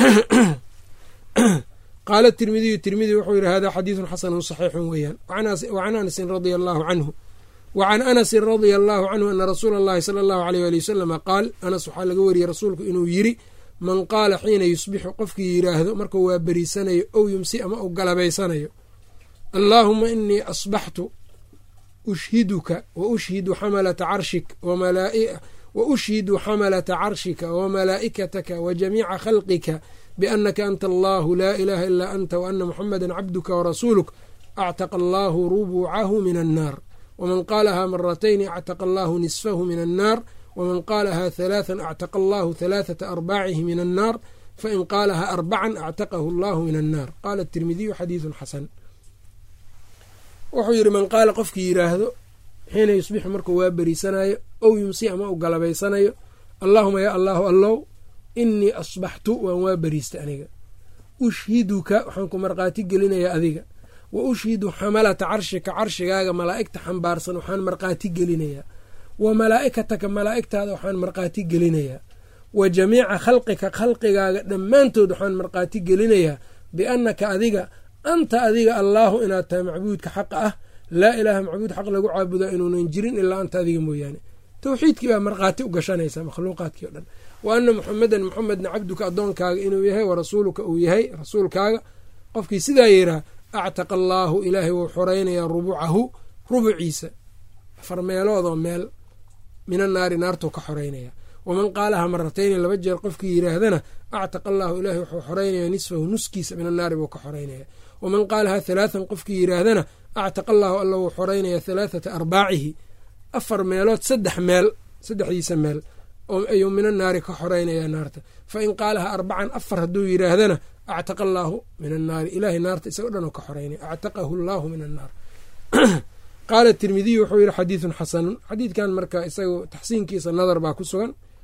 qaala tirmidiyu tirmidi wuxuu yihi hada xadiidun xasanun saxiixun weeyaan wacan anasin radia allahu canhu wacan anasin radia allahu canhu ana rasuula allahi sala allahu aleyh ali wasalama qaal anas waxaa laga wariyey rasuulku inuu yiri man qaala xiina yusbixu qofkii yiraahdo markuu waa beriisanayo ow yumsi ama uu galabaysanayo allaahuma inii asbaxtu ushhiduka wa ushhidu xamalata carshik wa ushhidu xamalata carshika wa malaa'ikataka wa jamiica khalqika biannaka anta allahu laa ilaaha ilaa anta wa ana muxameda cabduka warasuuluk actaqa allaahu rubucahu min annaar waman qaalahaa maratayni actaqa allaahu nisfahu min annaar waman qaalahaa halaathan actaqa allaahu halaathata arbaacihi min annaar fain qaalahaa arbacan actaqahu allahu min annaar qaala tirmidiyu xadiidun xasan wuxuu yidhi man qaala qofkii yidhaahdo xiina yusbixu markuu waa beriisanayo ow yumsi ama u galabaysanayo allaahuma yaa allaahu allow inii asbaxtu waan waa beriistay aniga ushhiduka waxaan ku markhaati gelinayaa adiga wa ushhidu xamalata carshika carshigaaga malaa'igta xambaarsan waxaan markhaati gelinayaa wa malaa'ikataka malaa'igtaada waxaan markhaati gelinayaa wa jamiica khalqika khalqigaaga dhammaantood waxaan markhaati gelinayaa biannaka adiga anta adiga allaahu inaad tahay macbuudka xaqa ah laa ilaaha macbuud xaq lagu caabudaa inuunan jirin ilaa anta adiga mooyaane towxiidkii baa markhaati u gashanaysaa makhluuqaadkii o dhan wa ana muxamedan muxamedna cabduka addoonkaaga inuu yahay wa rasuuluka uu yahay rasuulkaaga qofkii sidaa yiraa actaqa allaahu ilaahay wuu xoraynayaa rubucahu rubuciisa afar meeloodoo meel mina naari naartuu ka xoreynaya waman qaalaha maratayni laba jeer qofkii yiraahdana actaqa allaahu ilaahay wuxuu xoreynayaa nisfahu nuskiisa mina naari buu ka xoreynaya waman qaalaha halaathan qofkii yiraahdana actaqa allaahu alla wuu xoreynayaa halaathata arbaacihi afar meelood saddex meel saddexdiisa meel ayuu mina naari ka xoreynayaa naarta fa in qaalaha arbacan afar hadduu yiraahdana actaqa allaahu min annaari ilaahay naarta isago dhan oo ka xoreynaya actaqahu allaahu min annaar qaala tirmidiyu wuxuu yihi xadiidun xasanun xadiidkan marka isagu taxsiinkiisa nadar baa ku sugan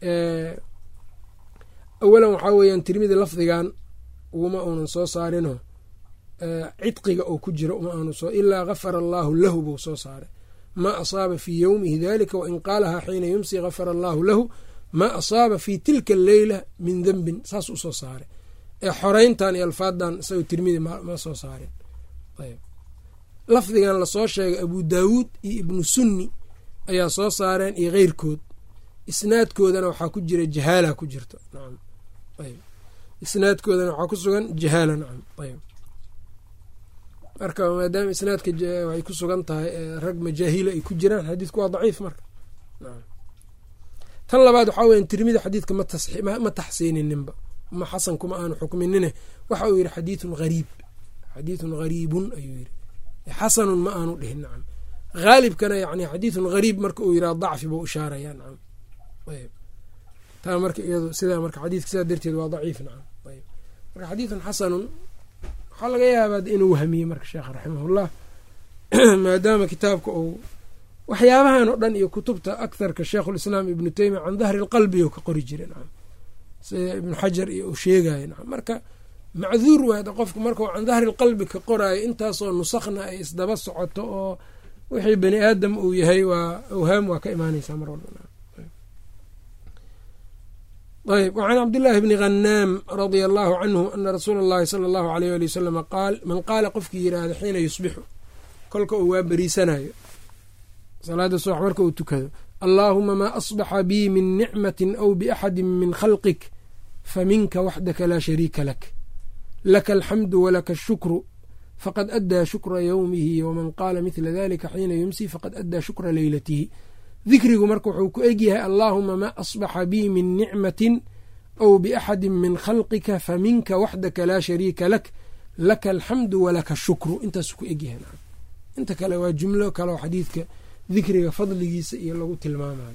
awalan waxaa weeyaan tirmidi lafdigan uma uunan soo saarino cidqiga oo ku jira uma aanu soo ilaa gafara allaahu lahu buu soo saaray maa asaaba fii yowmihi dalika wain qaalahaa xiina yumsi gafara allaahu lahu maa asaaba fii tilka alleyla min dembin saas u soo saaray ee xoreyntan iyo alfaadan isagoo tirmidi ma soo saarin ayb lafdigan lasoo sheegay abu daawuud iyo ibnu sunni ayaa soo saareen iyo keyrkood isnaadkoodana waxaa ku jira jahaala ku jirto nacam ayb isnaadkoodana waxaa ku sugan jahaala nacam ayb marka maadaama isnaadka waxay ku sugan tahay rag majaahila ay ku jiraan xadiidku waa daciif marka tan labaad waxaa weya tirmidi xadiidka ma taxsiinininba ma xasan kuma aanu xukminine waxa uu yidhi xadiidun hariib xadiidun hariibun ayuu yidhi xasanun ma aanu dhihin nacam haalibkana yani xadiidun hariib marka uu yidhaha dacfi buu ishaaraya nacam ayb taa marka iyado sidaa marka xadiidka sidaa darteed waa daciif nacam ayb marka xadiidun xasanun waxaa laga yaabaa inuu wahmiyey marka sheekh raximahullah maadaama kitaabka uu waxyaabahan oo dhan iyo kutubta aktharka sheikhulislaam ibnu teymiya can dahri lqalbi oo ka qori jira nacam sida ibnu xajar iyo uu sheegayo nacam marka macduur waada qofku markau can dahri lqalbi ka qoraayo intaasoo nusakna ay isdaba socoto oo wixii bani aadam uu yahay waa awhaam waa ka imaaneysaa mar walba ayb wacan cabdillaahi bni khanaam radia allahu canhu ana rasuula allahi sala allahu aleyh ali wasalama qaal man qaala qofkii yiraahda xiina yusbixu kolka uu waa beriisanayo salaada subax marka uu tukado allaahuma maa asbaxa bii min nicmatin aw biaxadi min khalqik faminka waxdaka laa shariika lak laka alxamdu walaka ashukru faqad addaa shukra yowmihi waman qaala midla dalika xiina yumsi faqad addaa shukra leylatihi dikrigu marka wuxuu ku egyahay allaahuma maa asbaxa bii min nicmatin aw biaxadi min khalqika faminka waxdaka laa shariika lak laka alxamdu walaka ashukru intaasu ku egyahay inta kale waa jumlo kaleo xadiidka dikriga fadligiisa iyo lagu tilmaamayo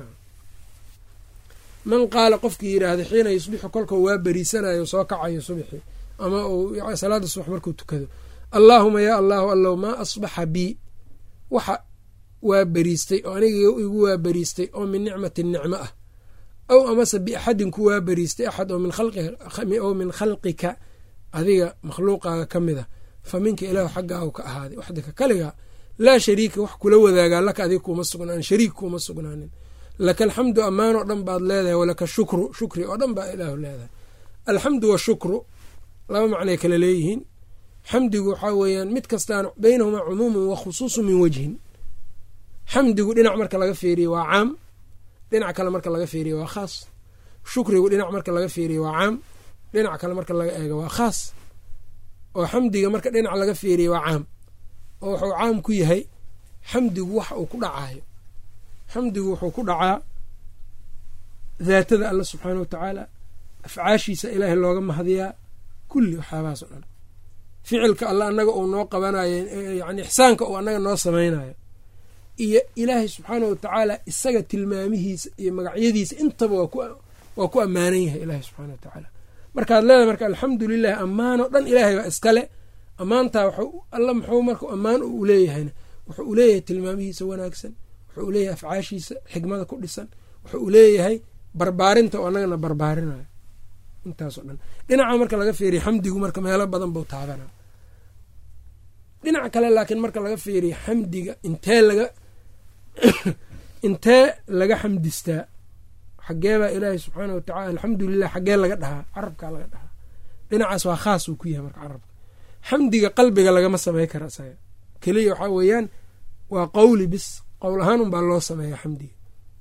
man qaala qofkii yidhaahda xiina yusbixu kolkau waa beriisanayo soo kacayo subxi ama uu salaada subax markuu tukado allaahuma yaa allahu allow maa asbaxa bii waxa waa beriistay oo aniga igu waa beriistay oo min nicmatin nicmo ah aw amase biaxadin ku waa beriistay axad oo min khalqika adiga makhluuqaaga ka mid a fa minka ilaahu xaggaahu ka ahaaday waxdaka kaligaa laa shariika wax kula wadaagaa laka adiga kuuma sugnaanin shariik kuuma sugnaanin laka alxamdu ammaan oo dhan baad leedahay walaka shukru shukri oo dhan baa ilaahu leedahay alxamdu washukru laba macnay kale leeyihiin xamdigu waxaa weeyaan mid kastaan beynahumaa cumuumun wa khusuusu min wejhin xamdigu dhinac marka laga feeriye waa caam dhinac kale marka laga feeriye waa khaas shukrigu dhinac marka laga feeriye waa caam dhinac kale marka laga eego waa khaas oo xamdiga marka dhinac laga feeriye waa caam oo wuxuu caam ku yahay xamdigu wax uu ku dhacayo xamdigu wuxuu ku dhacaa daatada alla subxaana watacaala afcaashiisa ilaahay looga mahadiyaa kulli waxyaabahaas o dhan ficilka alla annaga uu noo qabanayo yani ixsaanka uu annaga noo samaynayo iyo ilaahay subxaana watacaala isaga tilmaamihiisa iyo magacyadiisa intaba waa ku ammaanan yahay ilaahay subxaana watacaala markaad leedahay marka alxamdu lilahi ammaan oo dhan ilaahay baa iskale ammaantaa alla muxuu marka ammaan u leeyahayna wuxuu u leeyahay tilmaamihiisa wanaagsan wuxuu u leeyahay afcaashiisa xigmada ku dhisan wuxuu u leeyahay barbaarinta oo annagana barbaarinayo intaasoo dhan dhinaca marka laga feeriya xamdigu marka meelo badan buu taabana dhinac kale laakiin marka laga feeriya xamdiga intee laga intee laga xamdistaa xageebaa ilaahay subxaana watacala alxamdulilah xagee laga dhahaa carabkaa laga dhahaa dhinacaas waa khaas uu ku yahay marka carabka xamdiga qalbiga lagama samey kara isaga keliya waxaa weeyaan waa qowli bis qowl ahaan unbaa loo sameeya xamdiga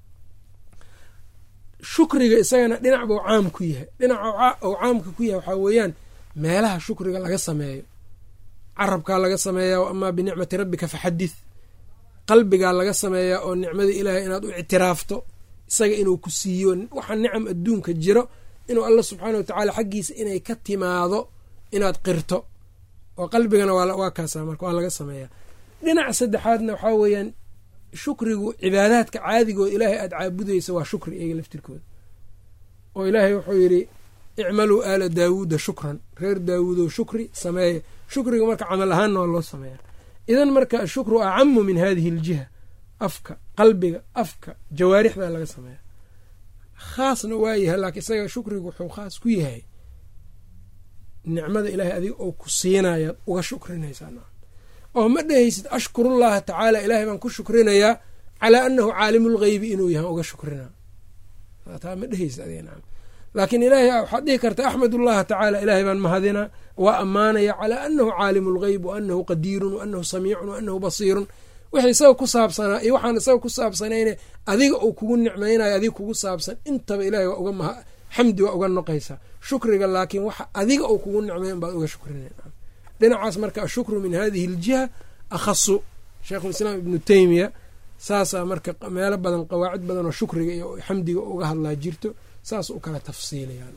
shukriga isagana dhinac buu caam ku yahay dhinaca uu caamka ku yahay waxaa weeyaan meelaha shukriga laga sameeyo carabkaa laga sameeyaa amaa binicmati rabbika faxadith qalbigaa laga sameeyaa oo nicmada ilaahay inaad u ictiraafto isaga inuu ku siiyo waxa nicam adduunka jiro inuu alla subxaana watacaala xaggiisa inay ka timaado inaad qirto oo qalbigana waa kaasa marka waa laga sameeyaa dhinac saddexaadna waxaa weeyaan shukrigu cibaadaadka caadigooda ilaahay aada caabudaysa waa shukri iyaga laftirkooda oo ilaahay wuxuu yidhi icmaluu aala daawuuda shukran reer daawuudow shukri sameeya shukriga marka camal ahaanna waa loo sameeyaa idan marka ashukru acamu min hadihi aljiha afka qalbiga afka jawaarixda laga sameeya khaasna waa yahay laakiin isaga shukrigu wuxuu khaas ku yahay nicmada ilaahay adiga oo ku siinayaad uga shukrinaysaa nacam oo ma dhehaysid ashkurullaha tacaala ilaahay baan ku shukrinayaa calaa anahu caalimulgeybi inuu yahay uga shukrinaa taa ma dhehaysid adiga nacam laakiin ilaahay waxaad dhihi karta axmedullaha tacaala ilaahay baan mahadinaa waa ammaanaya calaa anahu caalimu lgeyb wa anahu qadiirun wa anahu samiicun wa anahu basiirun wixii isaga ku saabsanaa iyo waxaan isaga ku saabsanayne adiga uu kugu nicmaynayo adiga kugu saabsan intaba ilahay waa uga xamdi waa uga noqaysaa shukriga laakiin waxa adiga uu kugu nicmay unbaad uga shukrinay dhinacaas marka ashukru min hadihi aljiha akhasu sheikhulislaam ibnu teymiya saasaa marka meelo badan qawaacid badan oo shukriga iyo xamdiga uga hadlaa jirto saas u kala tafsiilayaan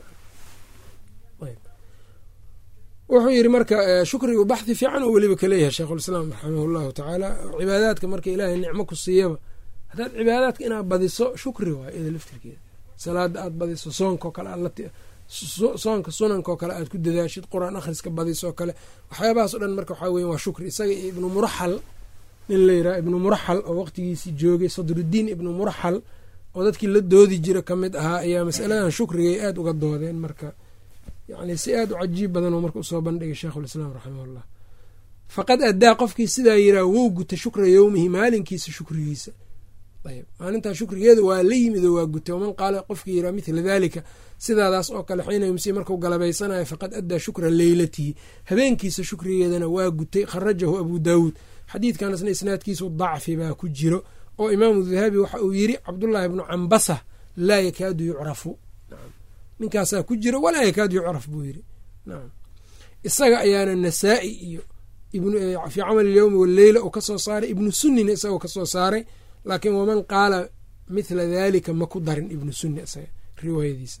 wuxuu yidhi marka shukrigu baxhi fiican oo weliba kaleeyahay sheikhulislaam raximah llahu tacaala cibaadaadka marka ilaahay nicmo ku siiyaba haddaad cibaadaadka inaad badiso shukri waay ida laftirkeeda salaada aad badiso soonkao kale soonka sunankaoo kale aad ku dadaashid qur-aan akhriska badisoo kale waxyaabahaas o dhan marka waxaa weya waa shukri isaga iyo ibnu muraxal nin la yiraha ibnu muraxal oo waqtigiisii joogay sadrudiin ibnu muraxal oo dadkii la doodi jira ka mid ahaa ayaa masaladan shukrigay aada uga doodeen marka yani si aada u cajiib badan oo marka usoo bandhigay sheikhulislaam raximahullah faqad addaa qofkii sidaa yiraa wow guta shukra yowmihi maalinkiisa shukrigiisa ayb maalintaa shukrigeeda waa la yimid oo waa gutay waman qaala qofkii yiraa mithla daalika sidaadaas oo kale xiina yumsi marku galabaysanayo faqad addaa shukra leylatihi habeenkiisa shukrigeedana waa gutay kharajahu abu daawuud xadiidkanisna isnaadkiisu dacfi baa ku jiro oo imaamu dahabi waxa uu yiri cabdullaahi bnu cambasa laa yakaadu yucrafu ninkaasaa ku jiro walaa yakaadu yucraf buu yiri isaga ayaana nasaa-i iyo fii camal ilyowmi waleyla uu kasoo saaray ibnu sunnina isagoo kasoo saaray laakiin waman qaala mithla dalika ma ku darin ibnu sunni isaga riwaayadiisa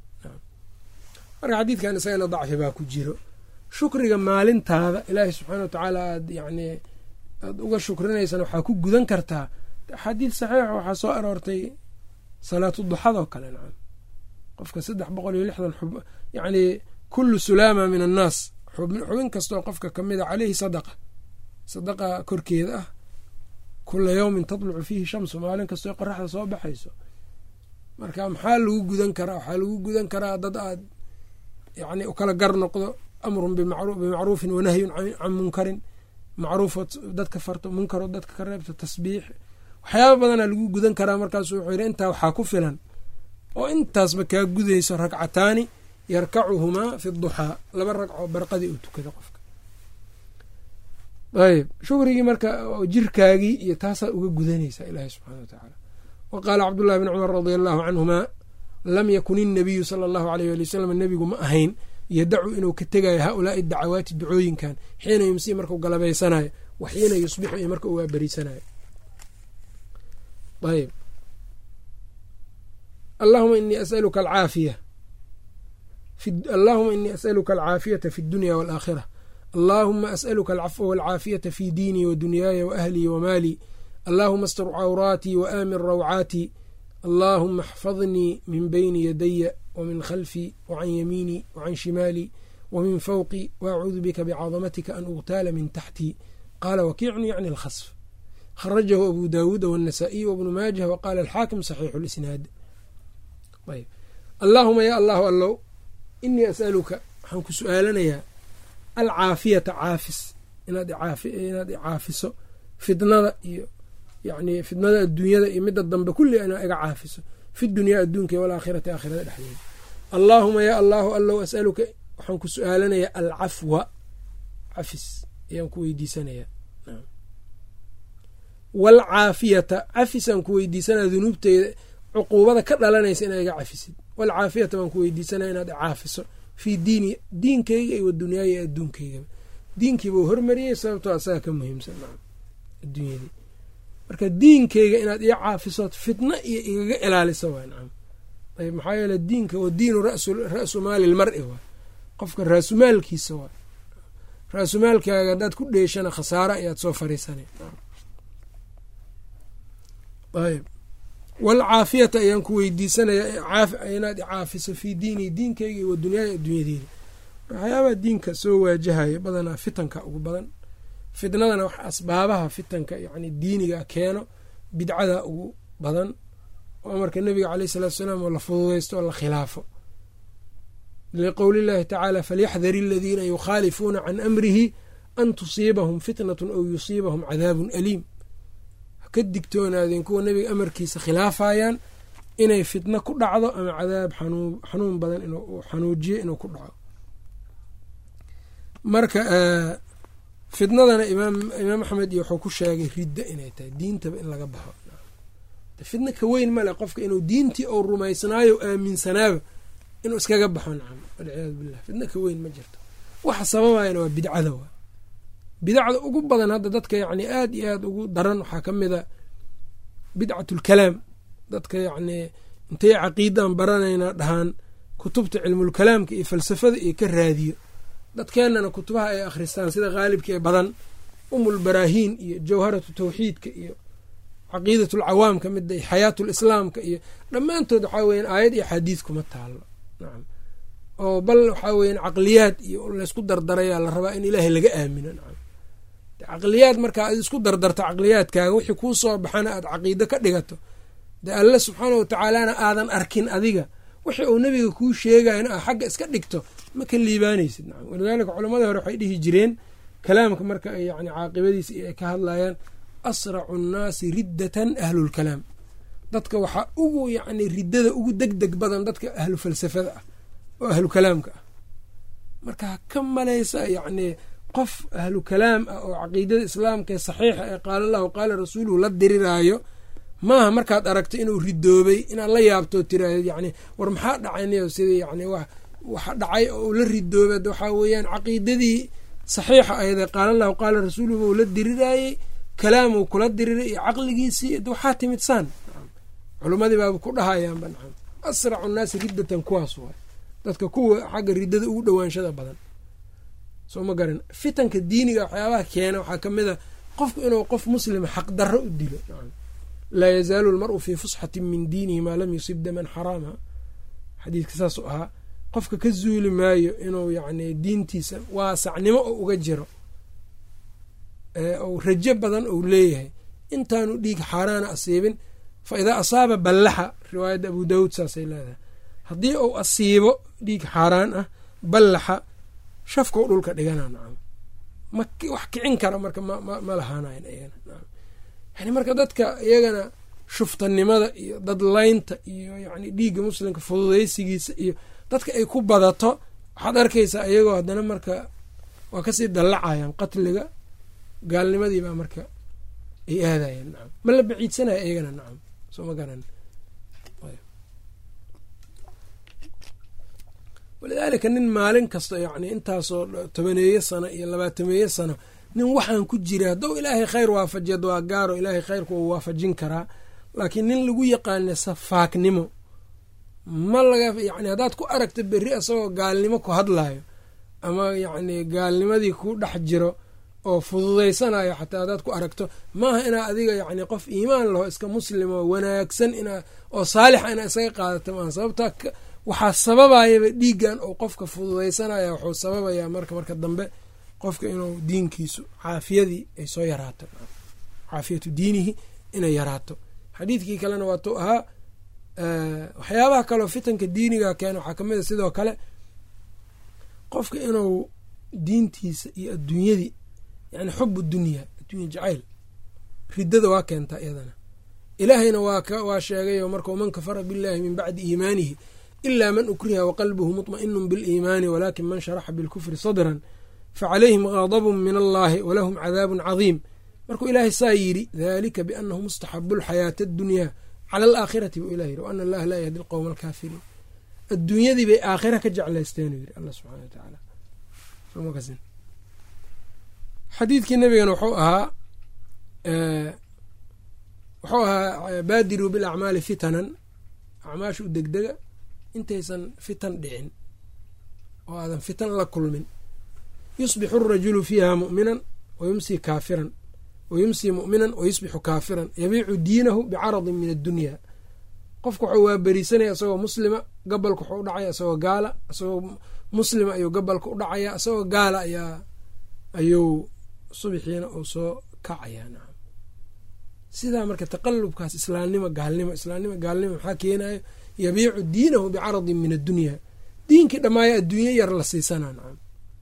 marka xadiidkan isagana dacfi baa ku jiro shukriga maalintaada ilaahay subxaana wa tacaala aad yani aada uga shukrinaysana waxaa ku gudan kartaa axaadiid saxiixa waxaa soo aroortay salaatu duxadoo kale nacam qofka saddex boqol iyo lixdan xub yacni kullu sulaama min annaas xubin kastoo qofka ka mid a caleyhi sadaqa sadaqa korkeeda ah kula yowmin tatlucu fiihi shamsu maalin kastoo qoraxda soo baxayso marka maxaa lagu gudan karaa waxaa lagu gudan karaa dad aad yani ukala gar noqdo amrun bimacruufin wanahyun can munkarin macruufood dadka farto munkarood dadka ka reebto tasbiix waxyaaba badanaa lagu gudan karaa markaasu wuxuu yidhi intaa waxaa ku filan oo intaasba kaa gudayso ragcataani yarkacuhumaa fi duxaa laba ragcoo barqadii uu tukada qofka ayb shukrigii marka jirkaagii iyo taasaa uga gudanaysaa ilaahi subxana wa tacaala wa qaala cabdullahi bni cumar radia allahu canhumaa lam yakun innabiyu sala allahu aleyh ali wasalam nebigu ma ahayn yadacu inuu ka tegayo haaulaai dacawaati ducooyinkan xiina yumsii markuu galabaysanayo wa xiina yusbixu iyo marka uu waaberiisanayo ayb allahuma inii asaluka alcaafiya allahuma inii asaluka alcaafiyata fi اdunya wاlaakhira allahuma asaluka alcafwa walcaafiyata fi diinii wa dunyaaya wa ahlii wa maalii allahuma astur cawraatii wa aamin rawcaatii allahuma axfadnii min bayni yadaya wmin khalfii wacan yamiinii wacan shimaalii wamin fawqii waacuudu bika bicadamatika an ugtaala min taxtii qaala wakiicni yacni alkhasf kharajahu abu daawuuda wاnasaa'iy wbnu maajah waqaala alxaakim saxiixu lisnaad ayb allaahuma ya allahu allow inii asaluka waxaan ku su-aalanayaa alcaafiyata caafis inaad icaafiso fidnada iyo yani fidnada adduunyada iyo midda dambe kulli inaad iga caafiso fi dunyaa adduunka walaakhirati aakhirada dhexdeeda allaahuma ya allahu allow asaluka waxaan ku su-aalanayaa alcafwa cafis ayaan ku weydiisanayaa waalcaafiyata cafisaan ku weydiisanaya dunuubteyda cuquubada ka dhalanaysa inaad iga cafisid waalcaafiyata baan ku weydiisanaya inaad icaafiso fii diini diinkayga iyo wadunyaaya iyo adduunkaygaba diinkiiba u hormariyey sababtoo asaga ka muhiimsan adduunyadii marka diinkayga inaad ii caafisood fitna iyo igaga ilaaliso waa nacam ayb maxaa yeele diinka wa diinu ra-su maali lmari waay qofka raasumaalkiisa waay raasumaalkaaga haddaad ku dheeshana khasaaro ayaad soo fariisana ayb waalcaafiyata ayaan ku weydiisanayaa inaad icaafiso fii diini diinkayga iyo wa dunyaaya adduunyadeeda waxyaabaha diinka soo waajahaya badanaa fitanka ugu badan fitnadana wax asbaabaha fitanka yacni diiniga keeno bidcada ugu badan oo amarka nebiga caleyh salatu salaam oo la fududaysto oo la khilaafo liqowli llahi tacaala falyaxdari aladiina yukhaalifuuna can amrihi an tusiibahum fitnatun aw yusiibahum cadaabun aliim haka digtoonaadeen kuwa nebiga amarkiisa khilaafayaan inay fitno ku dhacdo ama cadaab xanuun badan inuu xanuujiyo inuu ku dhaco marka fitnadana imaam axmed iyo wuxuu ku sheegay ridda inay tahay diintaba in laga baxo fitno ka weyn male qofka inuu diintii ou rumaysnaayo aaminsanaaba inuu iskaga baxo nacam walciyaadu billah fitno ka weyn ma jirto waxa sababayana waa bidcada waa bidacda ugu badan hadda dadka yacni aad iyo aad ugu daran waxaa ka mid a bidcatulkalaam dadka yacni intay caqiidan baranayna dhahaan kutubta cilmulkalaamka iyo falsafada iyo ka raadiyo dadkeennana kutubaha ay akhristaan sida khaalibka ee badan umulbaraahiin iyo jawharatu tawxiidka iyo caqiidatulcawaam ka mid xayaatulislaamka iyo dhammaantood waxaa weyan aayad iyo xadiid kuma taalo nacam oo bal waxaa weyan caqliyaad iyo laysku dardarayaa la rabaa in ilaahay laga aamino nacam caqliyaad markaa ad isku dardarto caqliyaadkaaga wixii kuu soo baxana aad caqiido ka dhigato dee alle subxaana watacaalana aadan arkin adiga wixii uu nebiga kuu sheegayna aa xagga iska dhigto ma ka liibaanaysid nacam walidaalika culamadii hore waxay dhihi jireen kalaamka marka ay yani caaqibadiisa iyo ay ka hadlayaan asracu nnaasi riddatan ahlulkalaam dadka waxaa ugu yacni riddada ugu deg deg badan dadka ahlu falsafada ah oo ahlu kalaamka ah marka ha ka malaysa yacni qof ahlu kalaam ah oo caqiidada islaamka ee saxiixa ee qaala allahu qaala rasuuluhu la diriraayo maaha markaad aragto inuu ridoobay inaad la yaabtoo tiraahdo yacni war maxaa dhacaynayo sidii yacni wax waxa dhacay oo uu la ridoobay waxaa weeyaan caqiidadii saxiixa ayadee qaala allahu qaala rasuuluhu uu la diriraayey kalaamuu kula diriray iyo caqligiisii waxaa timid saan culimmadii baaba ku dhahayaanba nacam asracu nnaasi riddatan kuwaas waay dadka kuwa xagga riddada ugu dhowaanshada badan soo ma garan fitanka diiniga waxyaabaha keena waxaa ka mid a qofku inuu qof muslima xaqdarro u dilo laa yazaalu lmaru fii fusxatin min diinihi maa lam yusib daman xaraama xadiidka saasuu ahaa qofka ka zuuli maayo inuu yacni diintiisa waasacnimo oo uga jiro ou rajo badan ou leeyahay intaanu dhiig xaaraana asiibin fa idaa asaaba ballaxa riwaayadda abu daawuud saasay leedahay haddii uu asiibo dhiig xaaraan ah ballaxa shafkau dhulka dhigana nacam ma wax kicin kara marka ma lahaanayan iyagana nacam yani marka dadka iyagana shuftanimada iyo dadlaynta iyo yacni dhiigga muslimka fududaysigiisa iyo dadka ay ku badato waxaad arkaysaa iyagoo haddana marka waa kasii dallacayaan qatliga gaalnimadii baa marka ay aadayeen nacam ma la baciidsanaya iyagana nacam soo ma garan walidaalika nin maalin kasta yacni intaasoo tobaneeyo sano iyo labaatameeyo sano nin waxaan ku jira haddou ilaahay khayr waafajiyad waa gaaro ilaahay khayrku uu waafajin karaa laakiin nin lagu yaqaana safaaknimo ma laga yacni haddaad ku aragta berri asagoo gaalnimo ku hadlayo ama yacni gaalnimadii ku dhex jiro oo fududaysanayo xataa haddaad ku aragto maaha inaa adiga yacni qof iimaan laho iska muslimo wanaagsan inaa oo saalixa inaa isaga qaadato maaha sababta waxaa sababayaba dhiiggan oo qofka fududaysanaya wuxuu sababayaa marka marka dambe qofka inuu diinkiisu caafiyadii ay soo yaraato caafiyatu diinihi inay yaraato xadiidkii kalena waatuu ahaa waxyaabaha kaleo fitanka diiniga keena waxaa kamid a sidoo kale qofka inuu diintiisa iyo adduunyadii yani xubu dunya addunya jacayl riddada waa keentaa iyadana ilaahayna waa sheegayo markau man kafara billahi min bacdi iimaanihi ila man ukriha waqalbuhu muطma'inu biliimaani walakin man sharaxa bilkufri sadran facalayhim gaadabun min allahi walahum cadaabun cadiim markuu ilaahay saa yidhi dalika bianahu mustaxabu lxayaata adunyaa cala alaakhirati buu ilah yidhi wa ana allaha laa yahdi alqowma alkaafiriin adduunyadii bay aakhira ka jeclaysteenuu yidhi allah subxana wa tacaala xadiidkii nabigana wuxuu ahaa wuxuu ahaa baadiruu bilacmaali fitanan acmaasha u degdega intaysan fitan dhicin oo aadan fitan la kulmin yusbixu arajulu fiiha mu'minan wa yumsi kaafiran wa yumsii mu'minan wa yusbixu kaafiran yabiicu diinahu bicaradin min addunya qofka wuxuu waaberiisanaya isagoo muslima gabalka wuxuu u dhacaya isagoo gaala isagoo muslima ayuu gabalka u dhacaya isagoo gaala ayaa ayuu subixiina uu soo kacayaa nacam sidaa marka taqalubkaas islaamnimo gaalnimo islaamnimo gaalnimo maxaa keenayo yabiicu diinahu bicaradin min addunya diinkii dhammaaya adduunye yar la siisanaa nacam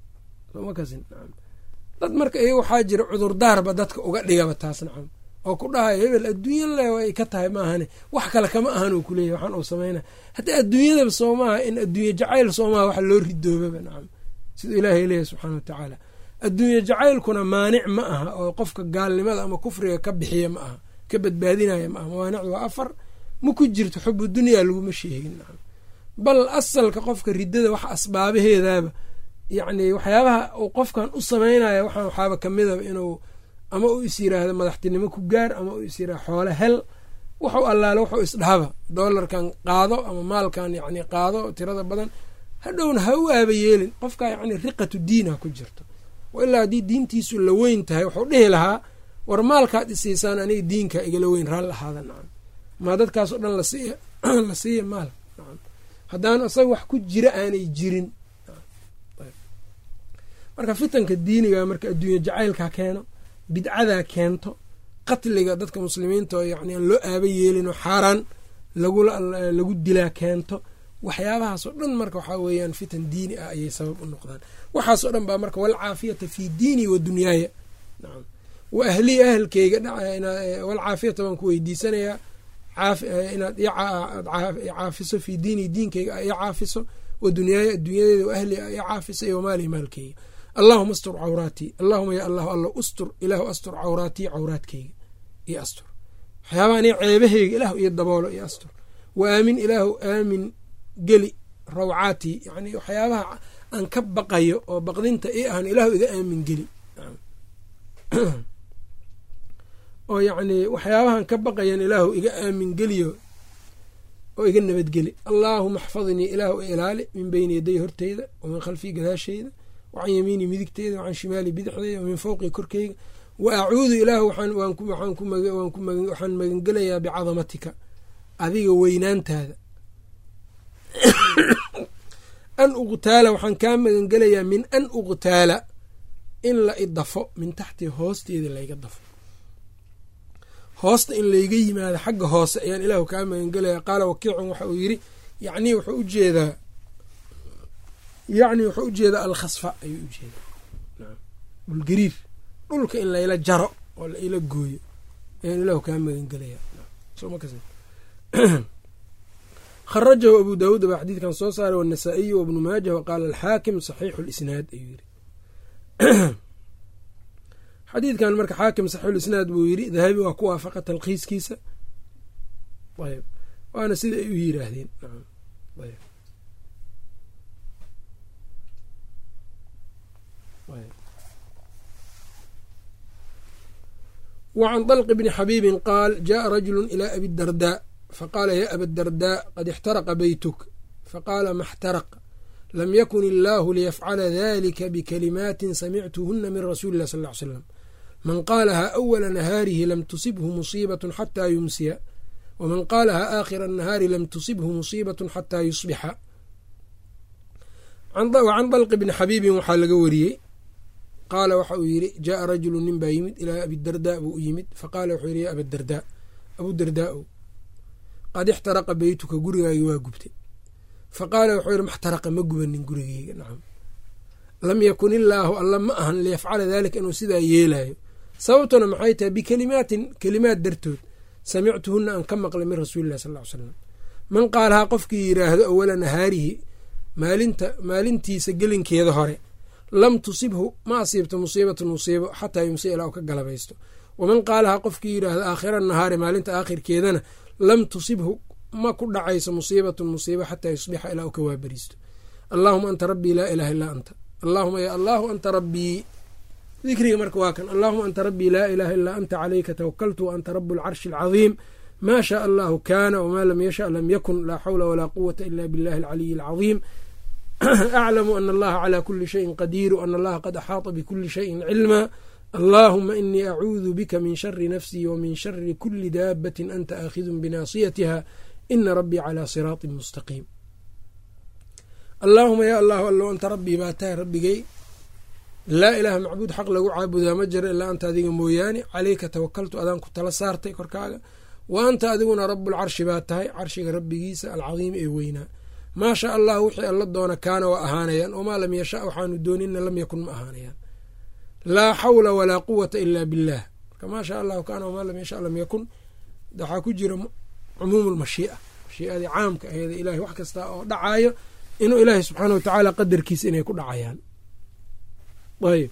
dad marka iyaga waxaa jira cudurdaarba dadka uga dhigaba taas nacam oo ku dhahayo hebel adduunya le ay ka tahay maahane wax kale kama ahan uu kuleeyahy waxaan uu sameynaya haddii adduunyadaba soo maaha in adduunye jacayl soo maaha wax loo ridoobaba nacam siduu ilaahay leeyahy subxaana wa tacaala adduunye jacaylkuna maanic ma aha oo qofka gaalnimada ama kufriga ka bixiya ma aha ka badbaadinaya ma aha mawaanicdu waa afar ma ku jirto xubu dunyaa laguma sheegin nacam bal asalka qofka riddada wax asbaabaheedaaba yacni waxyaabaha uu qofkan u sameynaya waxaan waxaaba kamidaba inuu ama uu is yiraahdo madaxtinimo ku gaar ama uu is yirahdo xoole hel wuxuu allaale wuxuu isdhahaba doolarkan qaado ama maalkan yacni qaado tirada badan hadhowna ha u aaba yeelin qofka yacni riqatu diinha ku jirto ilaa haddii diintiisu la weyn tahay wuxuu dhihi lahaa war maalkaad isiisaan aniga diinka igala weyn raal ahaada nacam maa dadkaasoo dhan la siiya maal nacam haddaan isaga wax ku jira aanay jirin marka fitanka diiniga marka adduunya jacaylka keeno bidcadaa keento qatliga dadka muslimiinta oo yani aan loo aaba yeelin oo xaaraan lagu dilaa keento waxyaabahaasoo dhan marka waxaa weeyaan fitan diini ah ayay sabab u noqdaan waxaasoo dhan baa marka walcaafiyata fii diini wa dunyaaya nacam wa ahlii ahalkeyga walcaafiyata baan ku weydiisanayaa inaad caafiso fii diini diinkeyga i caafiso wa dunyaaya adduunyadeeda wa ahli i caafiso iyo wamaali maalkeyga allahuma astur cawraatii allahuma ya allahu alla ustur ilaahu astur cawraatii cawraadkeyga iyo astur waxyaabaha aniga ceebaheyga ilaahu iyo daboolo iyo astur wa aamin ilaahu aamin geli rawcaatii yani waxyaabaha aan ka baqayo oo baqdinta i ahan ilaahu iga aamin geli oo yacni waxyaabahan ka baqayan ilaahu iga aamin geliyo oo iga nabadgeli allaahuma axfadnii ilaahu ilaali min beyni yaday horteyda wa min khalfii gadaasheyda wacan yamiini midigteyda wacan shimaali bidixdeyda wa min fowqii korkeyga wa acuudu ilaahu waxaan magangelayaa bicadamatika adiga weynaantaada an uqtaala waxaan kaa magangelayaa min an uqtaala in la idafo min taxtii hoosteeda layga dafo hoosta in layga yimaado xagga hoose ayaan ilaahu kaa magangelaya qaala wakiicun waxa uu yiri yani wuxuu ujeedaa yacni wuxuu ujeedaa alkhasfa ayuu ujeedaa dhulgariir dhulka in layla jaro oo laila gooyo ayaan ilaahu kaa magangelaya kharajahu abu daawuud baa xadiidkan soo saaray wanasaa-iyu wabnu maajah waqaala alxaakim saxiixu lisnaad ayuu yiri xadiidkan marka xaakim saxiixulisnaad buu yiri dahabi waa ku waafaqa talkhiiskiisa ayb waana sida ay u yiraahdeen wacan dalqi bni xabiibin qaal jaءa rajulu ilى abi dardaa faqaala ya aba dardaa qad ixtaraqa beytuk faqaala ma اxtaraq lam yakun illaahu liyafcala dalika bikalimaatin samictuhuna min rasuuli lah sal ll ly slam man qaalahaa awala nahaarihi lam tusibhu musiibat xataa yumsiya waman qaalahaa aakhira nahaari lam tusibhu musiibat xataa yusbixa wacan dalqi bni xabiibin waxaa laga wariyey qaala waxa uu yidhi jaaa rajulu nin baa yimid ilaa abidardaa buu u yimid faqaala wuxuu yidhi ya abadardaa abudardaa-o qad ixtaraqa beytuka gurigaagi waa gubtay faqaala wuxuu yidhi maxtaraqa ma gubanin gurigeyga nacam lam yakun illaahu alla ma ahan liyafcala daalika inuu sidaa yeelayo sababtuna maxay tahay bikelimaatin kelimaad dartood samictuhuna aan ka maqlay min rasuuli illahi sal ly slam man qaalahaa qofkii yidhaahdo awala nahaarihi maalinta maalintiisa gelinkeeda hore lam tusibhu ma asiibto musiibatun musiibo xataa yumsi ilaa u ka galabaysto waman qaalahaa qofkii yidhaahdo aakhira nahaari maalinta aakhirkeedana lam tusibhu ma ku dhacayso musiibatun musiibo xataa yusbixa ilaa u ka waaberiisto allaahuma anta rabbii laa ilaaha illaa anta allaahuma ya allaahu anta rabbii dikriga marka waa kan allaahuma anta rabbii laa ilaaha illaa anta calayka tawakaltu wa anta rabu alcarshi alcadiim maa shaa allahu kaana wamaa lam yasha lam yakun laa xawla walaa quwata ila billahi alcaliyi alcadiim aclamu ana allaha calaa kuli shayin qadiiru ana allaha qad axaata bikuli shayin cilmaa allaahuma inii acuudu bika min shari nafsii wa min shari kuli daabatin anta aakhidun binaasiyatiha ina rabbii calaa siraatin mustaqiim allaahuma yaa allahu allow anta rabbii baa tahay rabbigay laa ilaaha macbuud xaq lagu caabudaa ma jiro ilaa anta adiga mooyaane caleyka tawakaltu adaan ku tala saartay korkaaga wa anta adiguna rabulcarshi baa tahay carshiga rabbigiisa alcadiimi ee weynaa maa shaa allah wixii alla doona kaana waa ahaanayaan wamaa lam yasha waxaanu doonina lam yakun ma ahaanayaan laa xawla walaa quwata ila billaah marka maa shaa allahu kaana wamaa lam yasha lam yakun waxaa ku jira cumuum lmashii'a mashiiadii caamka aheeda ilahay wax kasta oo dhacayo inuu ilaahay subxaana watacaala qadarkiisa inay ku dhacayaan ayb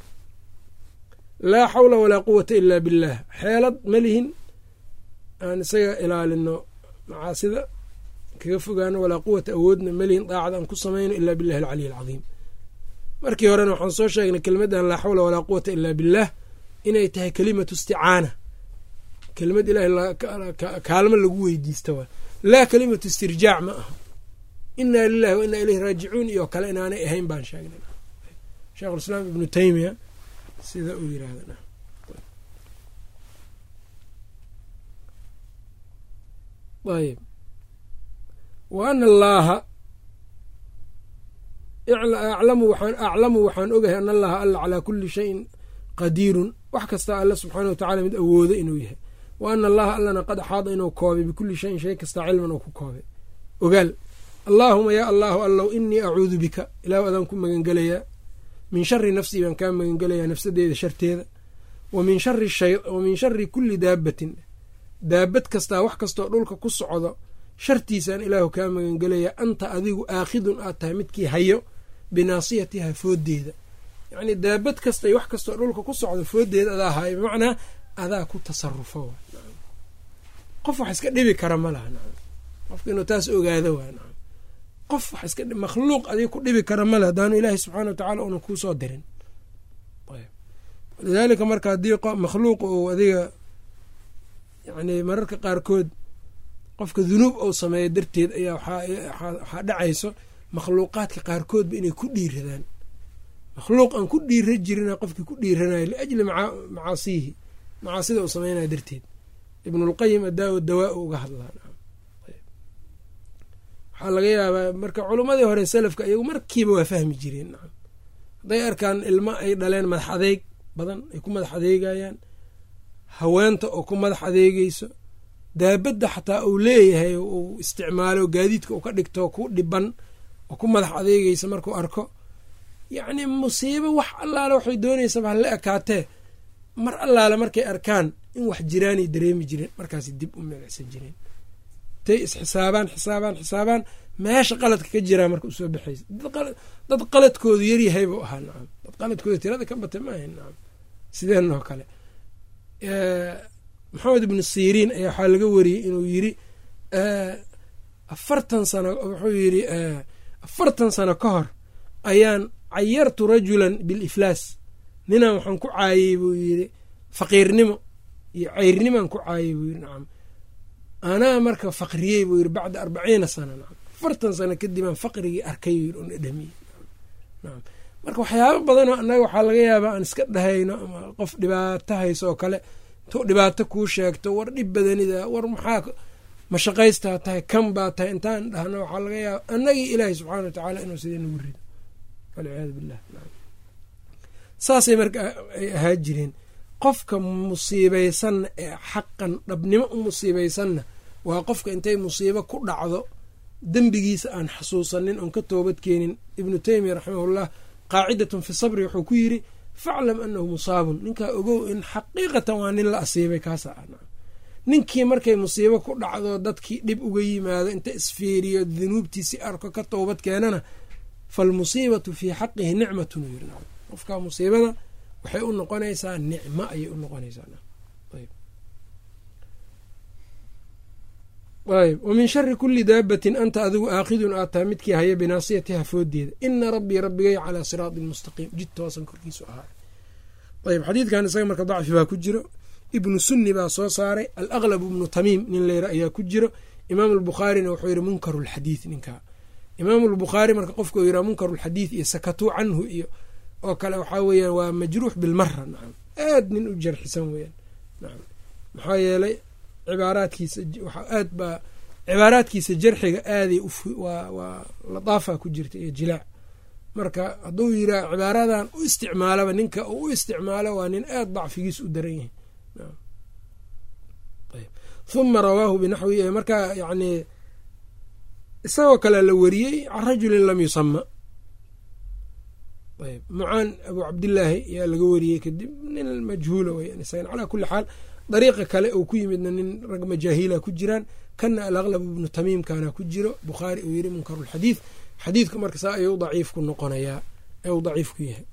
laa xawla walaa quwata ila billaah xeelad ma lihin aan isaga ilaalino macaasida kaga fogaano walaa quwata awoodna malihin daacada aan ku samayno ilaa billahi alcaliy alcadiim markii horena waxaan soo sheegnay kelimadan laa xawla walaa quwata ilaa billaah inay tahay kelimatu isticaana kelimad ilahay kaalmo lagu weydiista waa laa kelimatu istirjaac ma aha inaa lilahi wa inaa ileyhi raajicuun iyo kale inaanay ahayn baan sheegnay sheekhulislaam ibnu taymiya sida uu yirahda ayb wa ana allaaha aclamu waxaan ogahay ana allaha alla calaa kuli shayin qadiirun wax kasta alla subxaana watacala mid awoodo inuu yahay wa ana allaha allana qad axaada inuu koobay bikulli shayin shay kasta cilman oo ku koobay ogaal allaahuma yaa allaahu allow inii acuudu bika ilaah adaan ku magangelayaa min shari nafsii baan kaa magangelayaa nafsadeeda sharteeda wa min shari kulli daabatin daabad kastaa wax kastoo dhulka ku socdo shartiisaan ilaahu kaa magangelayaa anta adigu aakhidun aad tahay midkii hayo binaasiyatiha fooddeeda yacnii daabad kasta wax kastoo dhulka ku socdo fooddeeda adaa hayo bimacnaa adaa ku tasarufo qof wax iska dhibi kara ma laha qofka inuu taas ogaado waa qof wax iska makhluuq adiga ku dhibi kara male haddaanu ilaahay subxaana watacala una kuusoo dirin lidaalika marka haddii makhluuq uu adiga yani mararka qaarkood qofka dunuub ou sameeyo darteed ayaa waxaa dhacayso makhluuqaadka qaarkoodba inay ku dhiiradaan makhluuq aan ku dhiira jirina qofkii ku dhiiranayo liajli macaasiihi macaasida uu sameynaya darteed ibnulqayim adaawo dawaa u uga hadlaa waxaa laga yaabaa marka culimmadii hore salafka iyagu markiiba waa fahmi jireen nacam hadday arkaan ilmo ay dhaleen madax adeeg badan ay ku madax adeegayaan haweenta oo ku madax adeegeyso daabadda xataa uu leeyahay uu isticmaalo gaadiidka uu ka dhigto ku dhiban oo ku madax adeegeysa markuu arko yacni musiibo wax allaale waxay dooneysaba hala ekaatee mar allaale markay arkaan in wax jiraanay dareemi jireen markaas dib u milicsan jireen tay isxisaabaan xisaabaan xisaabaan meesha qaladka ka jiraa marka usoo baxaysa dad qaladkoodu yaryahay buu ahaa nacam dad qaladkooda tirada ka batay maaha nacam sideen oo kale maxamed ibnu siriin ayaa waxaa laga wariyey inuu yiri afartan sano wuxuu yiri afartan sano ka hor ayaan cayartu rajulan biliflaas ninaan waxaan ku caayey buu yiri faqiirnimo iyo ceyrnimaan ku caayey buu yiri nacam anaa marka faqriyey buu yiri bacda arbaciina sana nacam afartan sano kadibaan faqrigii arkay yiri un dhamiye nacam marka waxyaabo badanoo annaga waxaa laga yaabaa aan iska dhahayno ama qof dhibaato hayso oo kale intuu dhibaato kuu sheegto war dhib badanida war maxaa mashaqaystaa tahay kan baa tahay intaan dhahno waxaa laga yaaba annagii ilaahay subxaana watacaala inuu sidee nagu rido walciyaadu billah saasay marka ay ahaa jireen qofka musiibaysanna ee xaqan dhabnimo u musiibaysanna waa qofka intay musiibo ku dhacdo dembigiisa aan xasuusanin oon ka toobad keenin ibnu teymiya raximahullah qaacidatun fi sabri wuxuu ku yiri faclam anahu musaabun ninkaa ogow in xaqiiqatan waa nin la asiibay kaasa ah ninkii markay musiibo ku dhacdo dadkii dhib uga yimaado inta isfiiriyo dunuubtiisi arko ka toobad keenana falmusiibatu fii xaqihi nicmatun u yiri qofka musiibada waxay u noqonaysaa nicmo ayay u noqonaysaa ayb wa min shari kuli daabatin anta adigu aakhidun aad tahay midkii haya binaasiyatiha foodeeda ina rabbii rabbigay calaa siraatin mustaqiim jid toosan korkiisu ahaa ayb xadiidkan isaga marka dacfi baa ku jiro ibnu sunni baa soo saaray alaqlab ibnu tamiim nin leyra ayaa ku jiro imaam albukhaarina wuxuu yihi munkaru lxadiid ninkaa imaam lbukhaari marka qofka yiraa munkaru lxadiid iyo sakatuu canhu iyo oo kale waxaa weeyaan waa majruux bilmara nacam aad nin u jarxisan weyaan nacam maxaa yeelay cibaaraadkiisa aad baa cibaaraadkiisa jarxiga aaday waa waa ladaafa ku jirta iyo jilaac marka hadduu yiraa cibaaradan u isticmaalaba ninka uu u isticmaalo waa nin aad dacfigiis u daran yahay huma rawaahu binaxwi marka yani isagoo kale la wariyey can rajulin lam yusama ayb mucaan abu cabdillaahi ayaa laga wariyey kadib nin majhuula weyan isagan calaa kuli xaal dariiqa kale uu ku yimidna nin rag majaahiila ku jiraan kana alaqlab ibnu tamiimkana ku jiro bukhaari uu yiri munkarulxadiid xadiidku marka saa ayuu daciif ku noqonayaa u daciif ku yahay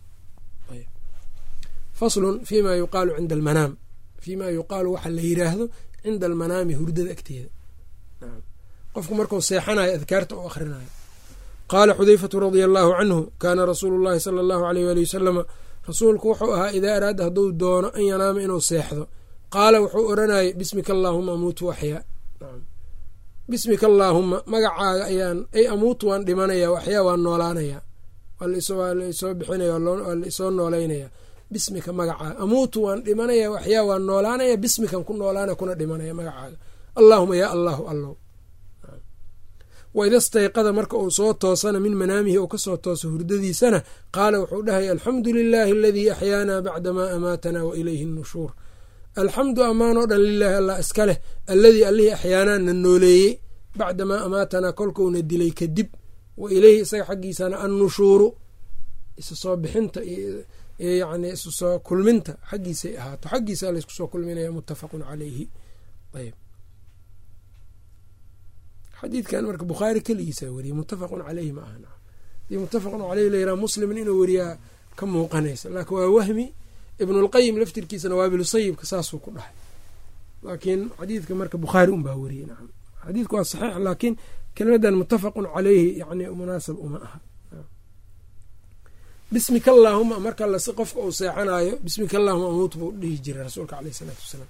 faslun fima yuqaalu cinda almanaam fima yuqaalu waxa la yiraahdo cinda almanaami hurdada agteeda qofku marku seexanayo adkaarta u akhrinayo qaala xudeyfatu radia allaahu canhu kaana rasuulu llahi sala allahu aleyh waali wasalama rasuulku wuxuu ahaa idaa araada hadduu doono an yanaama inuu seexdo qaala wuxuu odhanayay bismika allaahuma amuutu axyaa bismika allaahuma magacaaga ayaan ay amuutu waan dhimanaya waxyaa waan noolaanaya waa laisoo bixinaya waa laisoo nooleynaya bismika magacaaga amuutu waan dhimanaya waxyaa waan noolaanaya bismikan ku noolaana kuna dhimanaya magacaaga allaahuma yaa allahu allow waida stayqada marka uu soo toosana min manaamihi uu kasoo tooso hurdadiisana qaala wuxuu dhahaya alxamdu lilaahi aladii axyaanaa bacdamaa amaatanaa wa ilayhi nushuur alxamdu ammaan oo dhan lilaahi allah iska leh alladii allihii axyaanaa na nooleeyey bacdamaa amaatanaa kolkuuna dilay kadib wa ileyhi isaga xaggiisana annushuuru isu soo bixinta yani isu soo kulminta xaggiisay ahaato xaggiisa laysku soo kulminaya muttafaqun caleyhi ayb xadiidkan marka bukhaari keligiisa weriyey muttafaqun caleyhi ma aha hadii muttafaqun caleyhi layiraha muslimin inuu weriyaa ka muuqanaysa laakiin waa wahmi ibnulqayim laftirkiisana waabilu sayibka saasuu ku dhahay laakiin xadiidka marka bukhaari unbaa weriyey nacam xadiidku waa saxiix laakiin kelimadan muttafaqun caleyhi yani munaasab uma aha bismika allaahuma marka las qofka uu seexanayo bismika allahuma amuut buu dhihi jiray rasuulka aleyh isalaatu wasalaam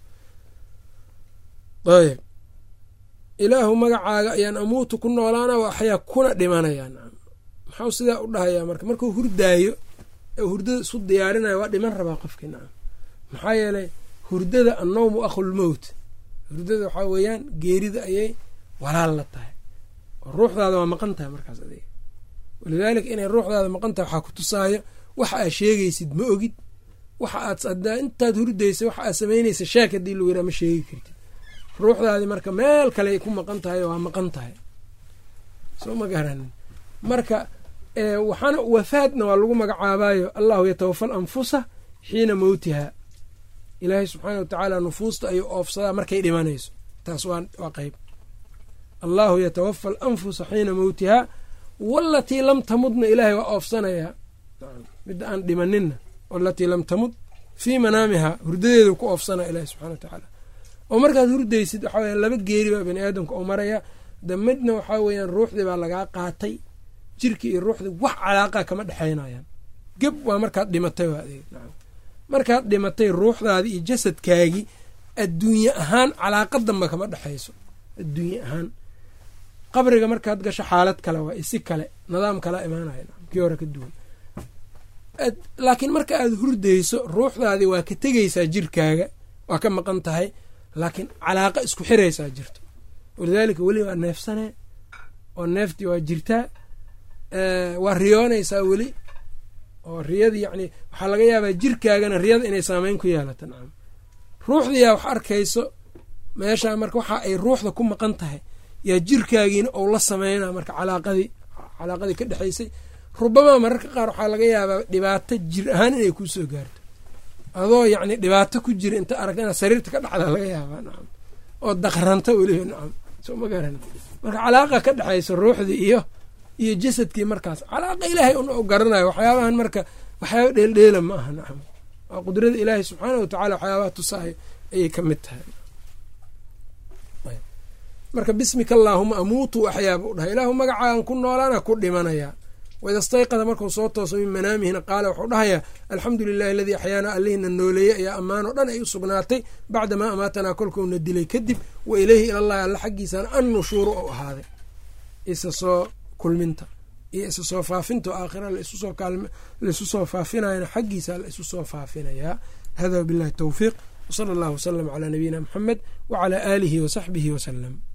ayb ilaahu magacaaga ayaan amuutu ku noolaana waxyaa kuna dhimanaya nacam maxau sidaa u dhahayaa marka markuu hurdaayo ee hurdada isu diyaarinayo waa dhiman rabaa qofkii nacam maxaa yeelay hurdada annowmu akhulmowt hurdada waxaa weeyaan geerida ayay walaal la tahay oo ruuxdaada waa maqan tahay markaas adiga walidaalika inay ruuxdaada maqan tahay waxaa ku tusaayo waxa aad sheegaysid ma ogid waxa aad adaa intaad hurdaysa waxa aad samaynaysa sheek haddii lagu yaraa ma sheegi kartid ruuxdaadii marka meel kale ku maqan tahay waa maqan tahay soo ma garanin marka waxaana wafaadna waa lagu magacaabayo allahu yatawafa alanfusa xiina mowtiha ilaahay subxaana wa tacaala nufuusta ayuu oofsadaa markay dhimanayso taas waa qeyb allahu yatawafa alanfusa xiina mowtihaa walatii lam tamudna ilaahay waa oofsanayaa midda aan dhimaninna walatii lam tamud fii manaamiha hurdadeedu ku oofsanaya ilahi subxana wa tacaala oo markaad hurdaysid waxaa weya laba geeri baa bani aadamka oo maraya de midna waxaa weeyaan ruuxdii baa lagaa qaatay jirkii iyo ruuxdii wax calaaqa kama dhexaynayaan geb waa markaad dhimatay waa adeeg nacam markaad dhimatay ruuxdaadii iyo jasadkaagii adduunye ahaan calaaqa damba kama dhexayso adduunye ahaan qabriga markaad gasho xaalad kale waa isi kale nidaam kala imaanaya kii hore ka duwan laakiin marka aad hurdayso ruuxdaadii waa ka tegaysaa jirkaaga waa ka maqan tahay laakiin calaaqa isku xiraysaa jirto walidaalika weli waa neefsanee oo neeftii waa jirtaa waa riyoonaysaa weli oo riyadii yacni waxaa laga yaabaa jirkaagana riyada inay saameyn ku yeelato nacam ruuxdiyaa wax arkayso meeshaa marka waxa ay ruuxda ku maqan tahay yaa jirkaagiina ou la sameynaa marka calaaqadii calaaqadii ka dhexaysay rubamaa mararka qaar waxaa laga yaabaa dhibaato jir ahaan inay kuu soo gaarto adoo yacni dhibaato ku jira inta aragta inaad sariirta ka dhacda laga yaabaa nacam oo daqranta weliba nacam soo ma garan marka calaaqa ka dhexaysa ruuxdii iyo iyo jasadkii markaas calaaqa ilaahay un u garanayo waxyaabahan marka waxyaaba dheeldheela ma aha nacam waa qudrada ilaahay subxaana wa tacala waxyaabaha tusaayo ayay ka mid tahay marka bismika allaahuma amuutu axyaaba u dhahay ilaahu magacaagan ku noolaana ku dhimanayaa waida stayqada markuu soo tooso min manaamihina qaala wuxuu dhahayaa alxamdu lilahi aladii axyaana allihina nooleeyey ayaa ammaan oo dhan ay u sugnaatay bacdamaa amaatanaa kolkuuna dilay kadib wa ileyhi ilallahi alla xaggiisana an nushuuru ou ahaaday isa soo kulminta iyo isa soo faafinta oo aakhira laisu soo faafinayana xaggiisa la isu soo faafinayaa hada wabillahi towfiiq wsala allahu wasalam calaa nabiyina muxamed wacalaa aalihi wasaxbihi wasalam